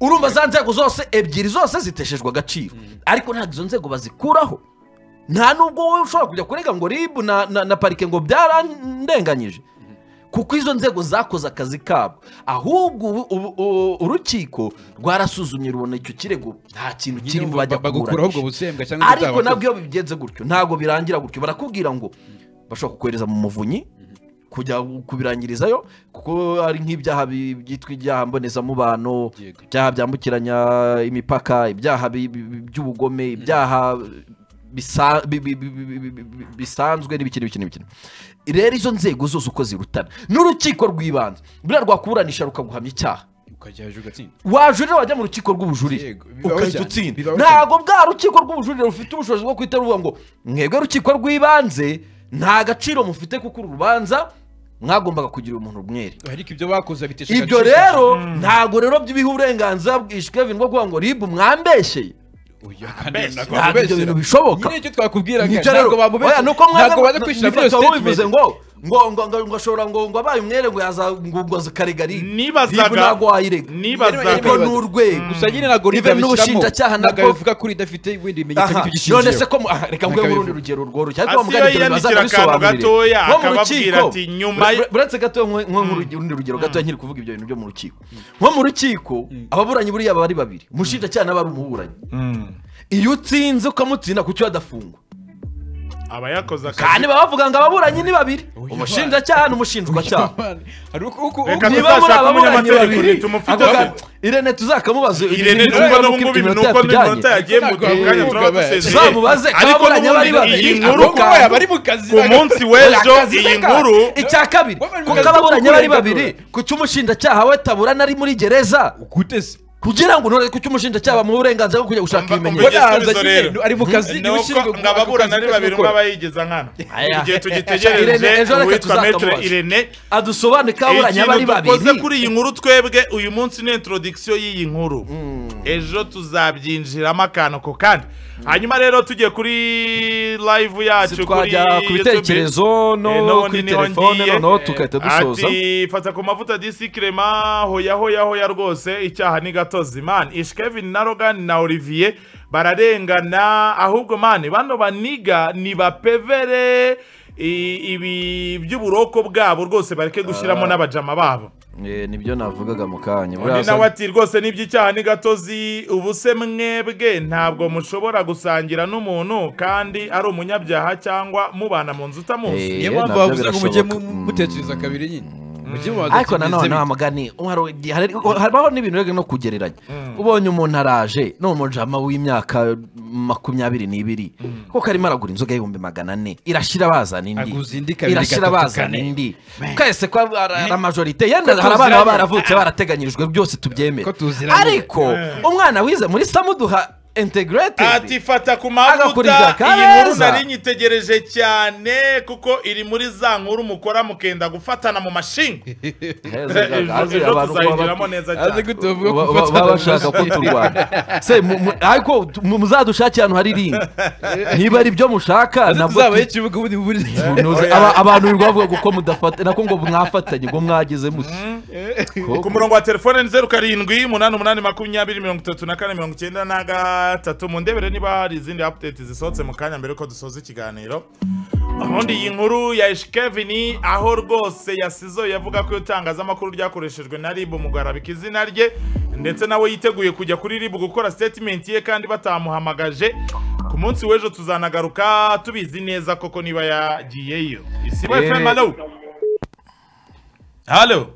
Speaker 7: urumva za nzego zose ebyiri zose ziteshejwe agaciro ariko ntabwo izo nzego bazikuraho nta nubwo wowe ushobora kujya kurega ngo ribu na, na, na parike ngo byarandenganyije kuko izo nzego zakoze akazi kabo ahubwo ubu- ubu- u- urukiko rwarasuzumye rubona icyo kirego nta kintu
Speaker 2: Nyine
Speaker 7: kirimo
Speaker 2: ba-
Speaker 7: bajya
Speaker 2: bagukuraho ubwo
Speaker 7: kuburanisha
Speaker 2: busembwa cyangwa
Speaker 7: ariko
Speaker 2: ibitaba-
Speaker 7: nabwo iyo bigenze gutyo ntabwo birangira gutyo barakubwira ngo bashobora kukohereza mu muvunyi kujya kubirangirizayo kuko hari nk'ibyaha bi- byitwa ibyaha mbonezamubano
Speaker 2: Yego.
Speaker 7: ibyaha byambukiranya imipaka ibyaha bi- bi- bi- by'ubugome ibyaha bisa- bi- bi- bi- bi- bi- bi- bisanzwe n'ibiki n'ibiki n'ibiki rero izo nzego zose uko zirutana n'urukiko rw'ibanze buriya rwakuburanisha rukaguhamya icyaha
Speaker 2: ukajya hejuru ugatsinda
Speaker 7: wajurira wajya mu rukiko rw'ubujurire
Speaker 2: Yego, bibaho
Speaker 7: ukahita
Speaker 2: cyane,
Speaker 7: utsinda
Speaker 2: bibaho
Speaker 7: ntabwo bwa rukiko rw'ubujurire rufite ubushobozi bwo guhita ruvuga ngo mwebwe rukiko rw'ibanze nta gaciro mufite kuko uru rubanza mwagombaga kugira umuntu umwere
Speaker 2: ariko ibyo bakoze bitesha
Speaker 7: ibyo
Speaker 2: agaciro.
Speaker 7: rero ntabwo rero by'ibiha uburenganzira bwishywe bintu bwo kuvuga ngo ribu mwambesheye
Speaker 2: Oya, kandi ntabwo
Speaker 7: ntabwo ibyo
Speaker 2: bamubeshyera.
Speaker 7: bintu bishoboka
Speaker 2: nyine icyo twakubwiraga
Speaker 7: Nibyo rero.
Speaker 2: ntabwo bamubeshyera
Speaker 7: Oya, nuko mwaga-
Speaker 2: ntabwo baza kwishyura
Speaker 7: nibyo
Speaker 2: kuri iyo
Speaker 7: bitabo bivuze
Speaker 2: statement.
Speaker 7: ngo ngo ngo ngo ngo ashobora ngo ngo abaye umwere ngo yaza ngo ngo zikarega ribu
Speaker 1: Nibazaga-
Speaker 7: ribu ntabwo wayirega
Speaker 1: nibazaga-
Speaker 7: ariko ni urwego
Speaker 2: gusa nyine ntabwo
Speaker 7: Even
Speaker 2: riba bishyiramo
Speaker 7: n'ubushinjacyaha
Speaker 2: ntabwo
Speaker 7: nabwo-
Speaker 2: bivuga ko ridafite ibindi bimenyetso
Speaker 7: Aha,
Speaker 2: by'icyo
Speaker 7: none
Speaker 2: cyiciro.
Speaker 7: se ko mu- aha, reka nguhe muri
Speaker 2: Nakabivuga.
Speaker 7: urundi rugero rworoshye
Speaker 1: Asi iyo yandikira akantu gatoya, akababwira ati, nyuma ye-
Speaker 7: buretse gato urundi rugero gato nkiri kuvuga ibyo bintu byo mu rukiko nko mu rukiko ababuranyi buriya baba ari babiri umushinjacyaha n'aba ari umuburanyi iyo utsinze ukamutsinda kuki adafungwa
Speaker 1: aba yakoze akazi
Speaker 7: kandi baba bavuga ngo ababuranyi ni babiri umushinjacyaha n'umushinjwacyaha
Speaker 2: Hari uko- uko-
Speaker 1: Reka
Speaker 2: uko-
Speaker 1: tu-
Speaker 7: niba muri
Speaker 1: tuzashaka
Speaker 7: ababuranyi
Speaker 1: umunyamategeko
Speaker 7: babiri
Speaker 1: tumufite
Speaker 7: avuga
Speaker 1: afite.
Speaker 7: irene tuzakamubaza
Speaker 1: irene
Speaker 7: ibintu
Speaker 1: tuba
Speaker 7: by'uko
Speaker 1: n'ubwo ibintu
Speaker 7: iminota
Speaker 1: nuko n'iminota
Speaker 7: yatujyanye.
Speaker 1: yagiye mu
Speaker 2: Ntabwo
Speaker 1: kanya
Speaker 2: bavuga
Speaker 1: turaba
Speaker 2: bati,
Speaker 1: dusezeye
Speaker 7: tuzamubaze ko
Speaker 1: ariko
Speaker 7: ababuranyi bari
Speaker 1: n'ubundi
Speaker 7: babiri
Speaker 1: iyi
Speaker 2: Ari
Speaker 1: nkuru
Speaker 7: Ako
Speaker 2: uko baya bari mu kazi
Speaker 1: ku munsi w'ejo iyi nkuru
Speaker 7: icya kabiri
Speaker 2: Baba bari mu
Speaker 7: kuko
Speaker 2: kazi ko
Speaker 7: ababuranyi bari
Speaker 2: kurenga
Speaker 7: babiri ku cy'umushinjacyaha we taburana ari muri gereza
Speaker 2: gute se
Speaker 7: kugira ngo none ku cy'umushinjacyaha bamuhe uburenganzira bwo kujya gushaka
Speaker 1: Umva- umva igisubizo
Speaker 7: ibimenyetso
Speaker 2: Baraza nyine,
Speaker 1: rero.
Speaker 2: ari mu kazi niwe
Speaker 1: nuko
Speaker 2: ushinzwe
Speaker 1: ngo ababurana ari babiri umwe
Speaker 2: gukora.
Speaker 1: abayigeza nkana
Speaker 7: Aya.
Speaker 1: igihe
Speaker 7: Irene,
Speaker 1: tugitegereje
Speaker 7: ejo reka
Speaker 1: uwitwa metre
Speaker 7: tuzatamubaza.
Speaker 1: irene
Speaker 7: adusobanure ko ababuranyi aba ari
Speaker 1: ikintu dukoze
Speaker 7: babiri
Speaker 1: kuri iyi nkuru twebwe uyu munsi ni introduction y'iyi nkuru ejo tuzabyinjiramo akantu ko kandi hanyuma rero tugiye kuri live yacu kuri
Speaker 7: twajya ku
Speaker 1: YouTube.
Speaker 7: bitekerezo
Speaker 1: Eh,
Speaker 7: no
Speaker 1: n'ubundi
Speaker 7: kuri
Speaker 1: niho
Speaker 7: telefone
Speaker 1: ngiye.
Speaker 7: noneho tugahita dusoza
Speaker 1: ati fata ku mavuta disi kirema hoya hoya hoya rwose icyaha ni gatozi man ishkevin na rogan na olivier bararengana ahubwo man bano baniga ni bapevere i- ibi by'uburoko bwabo rwose bareke gushyiramo n'abajama babo
Speaker 7: Eh, nibyo navugaga mu kanya buriya
Speaker 1: undi nawe ati rwose n'iby'icyaha ni gatozi ubu se mwebwe ntabwo mushobora gusangira n'umuntu kandi ari umunyabyaha cyangwa mubana mu nzu utamuzi
Speaker 7: Eh,
Speaker 2: niyo mpamvu
Speaker 7: nabyo
Speaker 2: bavuze ngo mujye mu-
Speaker 7: birashoboka.
Speaker 2: mutekereza kabiri nyine mujye mubanza
Speaker 7: ariko
Speaker 2: mutekereze
Speaker 7: nanone
Speaker 2: bite.
Speaker 7: amagani hari- hari- habaho n'ibintu rero no kugereranya ubonye umuntu araje ni umujama w'imyaka makumyabiri n'ibiri kuko arimo aragura inzoga y'ibihumbi magana ane irashyira bazana
Speaker 2: Aguza
Speaker 7: indi
Speaker 2: indi, kabiri,
Speaker 7: irashyira
Speaker 2: gatatu,
Speaker 7: bazana
Speaker 2: kane.
Speaker 7: indi twese ko ara- ara majorite yenda hari abana baba baravutse barateganyirijwe byose tubyemere
Speaker 2: Ko tuziranye.
Speaker 7: ariko umwana wize muri samuduha integrate
Speaker 1: ati fata ku
Speaker 7: Agakurikira
Speaker 1: mavuta iyi
Speaker 7: Kabeza.
Speaker 1: nkuru nari nyitegereje cyane kuko iri muri za nkuru mukora mukenda gufatana mu mashinga ejo ejo tuzayigiramo neza
Speaker 2: aze
Speaker 1: cyane
Speaker 2: gute bavuga ko
Speaker 7: Ba- ba-
Speaker 2: ufatana
Speaker 7: baba bashaka ko
Speaker 2: amashyira.
Speaker 7: turwana se mu- mu- ariko tu- mu- muzadushake ahantu hari irindi niba ari byo mushaka
Speaker 2: aze
Speaker 7: nabwo
Speaker 2: tuzabaho
Speaker 7: tu-
Speaker 2: ikibuga ubundi buburize
Speaker 7: tunoze. Aba- abantu birirwa bavuga kuko mudafata nako ngo mwafatanye ngo mwagize muti
Speaker 1: ku murongo wa telefone ni zeru karindwi umunani umunani makumyabiri mirongo itatu na kane mirongo icyenda na ga- gatatu mu ndebere niba hari izindi update zisohotse mu kanya mbere ko dusoza ikiganiro ubundi iyi nkuru ya Kevin aho rwose yasizo yavuga ko itangazamakuru ryakoreshejwe na RIB mu guharabika izina rye ndetse nawe yiteguye kujya kuri RIB gukora statement ye kandi batamuhamagaje ku munsi w'ejo tuzanagaruka tubizi neza koko niba yagiyeyo isibo
Speaker 7: Eh.
Speaker 1: FM hello hello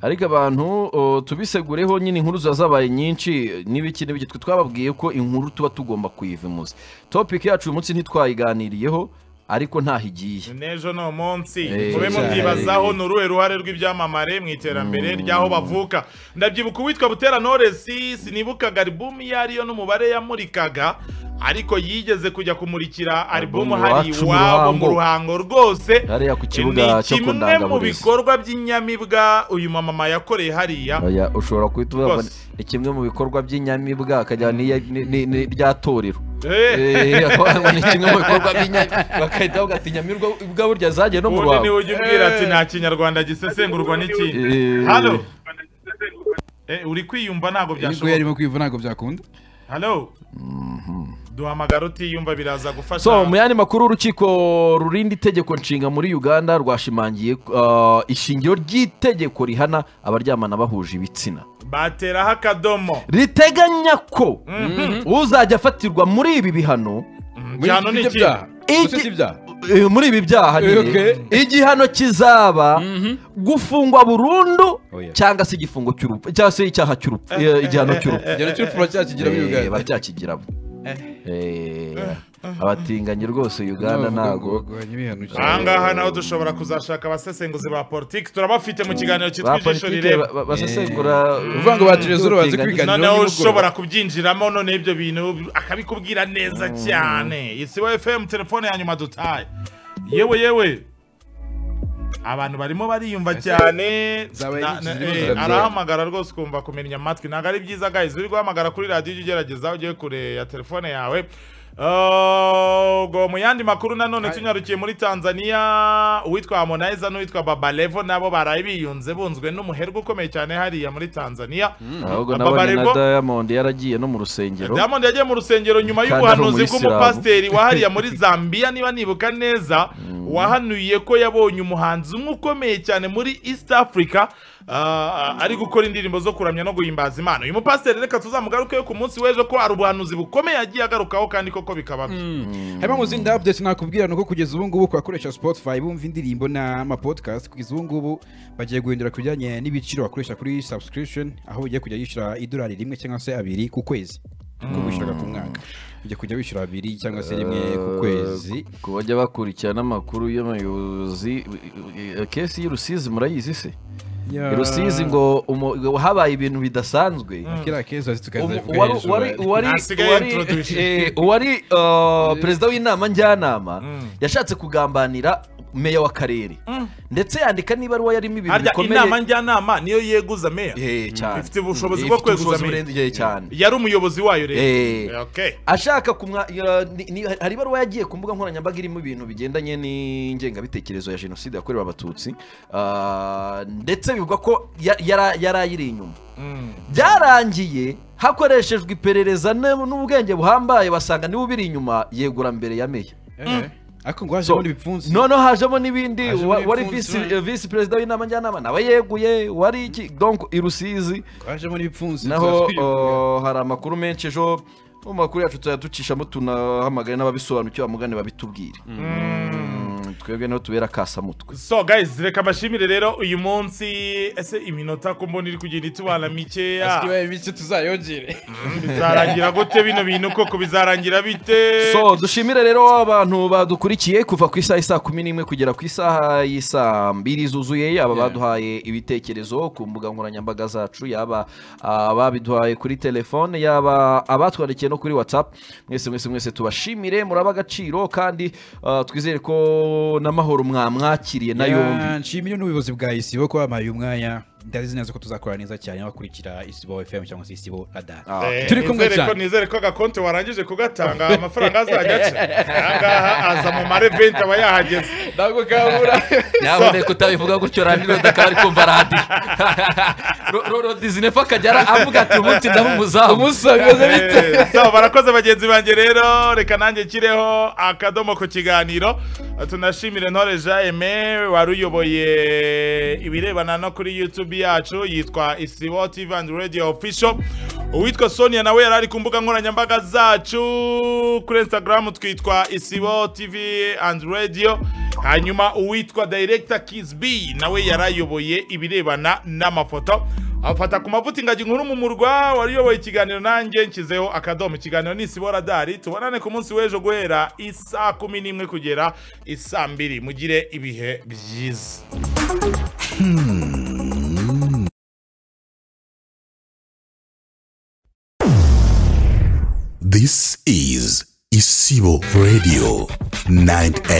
Speaker 7: ariko abantu o, tubisegureho nyine inkuru ziba zabaye nyinshi n'ibiki n'ibiki twe twababwiye ko inkuru tuba tugomba kuyivimuza topic yacu uyu munsi ntitwayiganiriyeho ariko ntaho igiye
Speaker 1: n'ejo ni umunsi
Speaker 7: Eh,
Speaker 1: mube
Speaker 7: cyane.
Speaker 1: mubyibazaho ni uruhe ruhare rw'ibyamamare mu iterambere ry'aho bavuka ndabyibuka uwitwa butera noresi sinibukaga album iyo ariyo n'umubare yamurikaga ariko yigeze kujya kumurikira album
Speaker 7: Album
Speaker 1: hari
Speaker 7: iwacu mu
Speaker 1: iwabo
Speaker 7: Ruhango.
Speaker 1: mu ruhango rwose
Speaker 7: hariya ku
Speaker 1: ni
Speaker 7: kibuga cyo ku
Speaker 1: kimwe mu
Speaker 7: ndangaburezi
Speaker 1: bikorwa by'inyamibwa uyu mama yakoreye hariya
Speaker 7: Oya, ushobora kuhita ubabona
Speaker 1: Rwose.
Speaker 7: ni kimwe mu bikorwa by'inyamibwa akajyana n'iya- ni- ni- n'irya torero
Speaker 1: Eh,
Speaker 7: Eh, akaba ni kimwe mu bikorwa by'inyamibwa bakahita bavuga ati nyamirwa ubwa burya zagiye no mu
Speaker 1: ubundi niwe
Speaker 7: ruhango
Speaker 1: ujya umbwira ati nta kinyarwanda gisesengurwa n'ikindi
Speaker 7: Eh.
Speaker 1: halo Eh, uri kwiyumva ntabwo
Speaker 2: nibwo
Speaker 1: byashoboka
Speaker 2: yarimo kwiva ntabwo byakunda
Speaker 1: Hello. Duhamagara utiyumva biraza gufasha.
Speaker 7: so mu yandi makuru urukiko rurinda itegeko nshinga muri uganda rwashimangiye uh, ishingiro ry'itegeko rihana abaryamana bahuje ibitsina
Speaker 1: Bateraho akadomo.
Speaker 7: riteganya ko uzajya afatirwa muri ibi bihano
Speaker 1: Igihano ni
Speaker 2: ibyo
Speaker 1: iki?
Speaker 2: byaha
Speaker 7: Iki-
Speaker 2: Gusa si ibyaha
Speaker 7: eh, muri ibi byaha nyine,
Speaker 2: Okay.
Speaker 7: igihano kizaba gufungwa burundu
Speaker 2: Oh, yeah.
Speaker 7: cyangwa se igifungo cy'urupfu cyangwa se icyaha cy'urupfu eh, igihano cy'urupfu
Speaker 2: igihano cy'urupfu baracyakigiramo i
Speaker 7: Eh,
Speaker 2: Uganda
Speaker 7: baracyakigiramo Eh, abatinganyi rwose uganda ntabwo
Speaker 1: Aha ngaha naho dushobora kuzashaka abasesenguzi ba politiki turabafite mu kiganiro cyitwa ijisho
Speaker 7: bapolitike
Speaker 1: rireba.
Speaker 7: basesengura
Speaker 2: uvuva ngo batirezoro bazi kwiganiraho
Speaker 1: Noneho
Speaker 2: nimugoroba.
Speaker 1: ushobora kubyinjiramo none ibyo bintu akabikubwira neza cyane. Isibo FM telefone ya nyuma dutaye. Yewe yewe. Abantu barimo bariyumva cyane.
Speaker 2: zabaye
Speaker 1: Na- na-
Speaker 2: n'ikibazo
Speaker 1: eh,
Speaker 2: zirabyara.
Speaker 1: Arahamagara rwose ukumva kumenya amatwi. Ntabwo ari byiza guys. Uri guhamagara kuri radio ujye ugerageza ujye kure ya telefone yawe. Uh, ubwo mu yandi makuru nanone tunyarukiye muri Tanzania uwitwa Harmonize n'uwitwa Baba Levo nabo baraye biyunze bunzwe n'umuherwe ukomeye cyane hariya muri Tanzania
Speaker 7: ahubwo
Speaker 1: Aba
Speaker 7: nabonye na
Speaker 1: Barevo-
Speaker 7: diamond yaragiye no mu rusengero
Speaker 1: Diamond yagiye mu rusengero nyuma
Speaker 7: Kandi ari
Speaker 1: y'ubuhanuzi
Speaker 7: umuyisilamu.
Speaker 1: bw'umupasiteri wa hariya muri Zambia niba nibuka neza wahanuye ko yabonye umuhanzi umwe ukomeye cyane muri East Africa ah, ari gukora indirimbo zo kuramya no guhimbaza Imana uyu mupasiteri reka tuzamugarukeyo ku munsi w'ejo ko hari ubuhanuzi bukomeye yagiye agarukaho kandi koko bikaba byo
Speaker 2: harimo mu zindi update nakubwira ni uko kugeza ubu ngubu kubakoresha spotify bumva indirimbo n'amapodcast kugeza ubu ngubu bagiye guhindura ku bijyanye n'ibiciro bakoresha kuri subscription aho ugiye kujya yishyura idolari rimwe cyangwa se abiri ku kwezi kuko wishyuraga ku mwaka ujya kujya wishyura abiri cyangwa se rimwe ku kwezi
Speaker 7: ku bajya bakurikirana amakuru y'abayobozi eh, eh, kesi y'urusizi murayizi se
Speaker 2: Ya-
Speaker 7: rusizi ngo umu- ngo habaye ibintu bidasanzwe
Speaker 2: kiriya keza tukaza
Speaker 7: Umu- uwari uwari uwari
Speaker 1: Hasigaye
Speaker 7: uwari-
Speaker 1: introduction.
Speaker 7: eh, uwari uh, perezida w'inama njyanama yashatse kugambanira meya w'akarere ndetse yandika n'ibaruwa yarimo ibintu
Speaker 1: harya
Speaker 7: bikomeye
Speaker 1: inama njyanama niyo yeguza meya
Speaker 7: Eh, cyane
Speaker 1: Ifite ubushobozi
Speaker 7: Eh,
Speaker 1: bwo
Speaker 7: ifite
Speaker 1: kweguza
Speaker 7: ubushobozi
Speaker 1: meya.
Speaker 7: burengeje cyane
Speaker 1: yari umuyobozi wayo rero
Speaker 7: Eh,
Speaker 1: Okay.
Speaker 7: ashaka kumwa ya- ni- ni- hari ibaruwa yagiye ku mbuga nkoranyambaga irimo ibintu bigendanye n'ingengabitekerezo ya jenoside yakorewe abatutsi ah, ndetse bivugwa ko ya- yara- yari ayiri inyuma byarangiye hakoreshejwe iperereza ne- n'ubwenge buhambaye basanga niwe ubiri inyuma yegura mbere ya meya
Speaker 2: ariko ngo haje
Speaker 7: So,
Speaker 2: muri bipfunsi
Speaker 7: noneho hajemo n'ibindi
Speaker 2: Hajemo
Speaker 7: wa- wari
Speaker 2: ibipfunsi,
Speaker 7: visi- eh, visi perezida w'inama njyanama nawe yeguye wari iki donc irusizi
Speaker 2: hajemo n'ibipfunsi
Speaker 7: naho
Speaker 2: turatwiyunga.
Speaker 7: uh, hari amakuru menshi ejo mu makuru yacu tuzajya ducishamo tunahamagare n'ababisobanukiwe bamugane babitubwire Mm, twebwe niho tubera kasamutwe
Speaker 1: So guys reka bashimire rero uyu munsi ese iminota ko mbona iri kugenda itubana mikeya
Speaker 2: Asigaye mike tuzayongere
Speaker 1: bizarangira gute bino bintu koko bizarangira bite
Speaker 7: so dushimire rero abantu badukurikiye kuva ku isaha isaa kumi n'imwe kugera ku isaha y'isaa mbiri zuzuye aba baduhaye ibitekerezo ku mbuga nkoranyambaga zacu yaba ababiduhaye kuri telefone yaba abatwandikiye no kuri whatsapp mwese mwese mwese tubashimire muraba agaciro kandi ah, twizere ko n'amahoro mwamwakiriye na yombi
Speaker 2: nshimiye n'ubuyobozi bwa isibo ko bampaye umwanya ndazi neza ko tuzakora neza cyane n'abakurikira isibo fm cyangwa se isibo radar
Speaker 1: Eh,
Speaker 2: turi kumwe
Speaker 1: nizere ko-
Speaker 2: cyane
Speaker 1: nizere ko agakonti warangije kugatanga amafaranga azajya aca ahangaha aza mu mareventi aba yahageze
Speaker 2: ntabwo kabura
Speaker 7: nyaboneka utabivuga gutyo radiyo akaba ari kumva radiyo rodizinefa akajya avuga ati umunsi ndaba umuzamu
Speaker 2: umusangaze bite
Speaker 1: Eh, sawa barakoze bagenzi banjye rero reka nanjye nshyireho akadomo ku kiganiro tunashimire ntore jean aime wari uyoboye ibirebana no kuri youtube yacu yitwa isibo tv and radio official uwitwa sonia nawe yari ari ku mbuga nkoranyambaga zacu kuri instagram twitwa isibo tv and radio hanyuma uwitwa director kiss b nawe yari ayoboye ibirebana n'amafoto afata ku mavuta ingagi nkuru mu murwa wari uyoboye ikiganiro nanjye nshyizeho akadomo ikiganiro ni isibo radari tubonane ku munsi w'ejo guhera isaa kumi n'imwe kugera isaa mbiri mugire ibihe byiza
Speaker 10: This is Isibo Radio 98.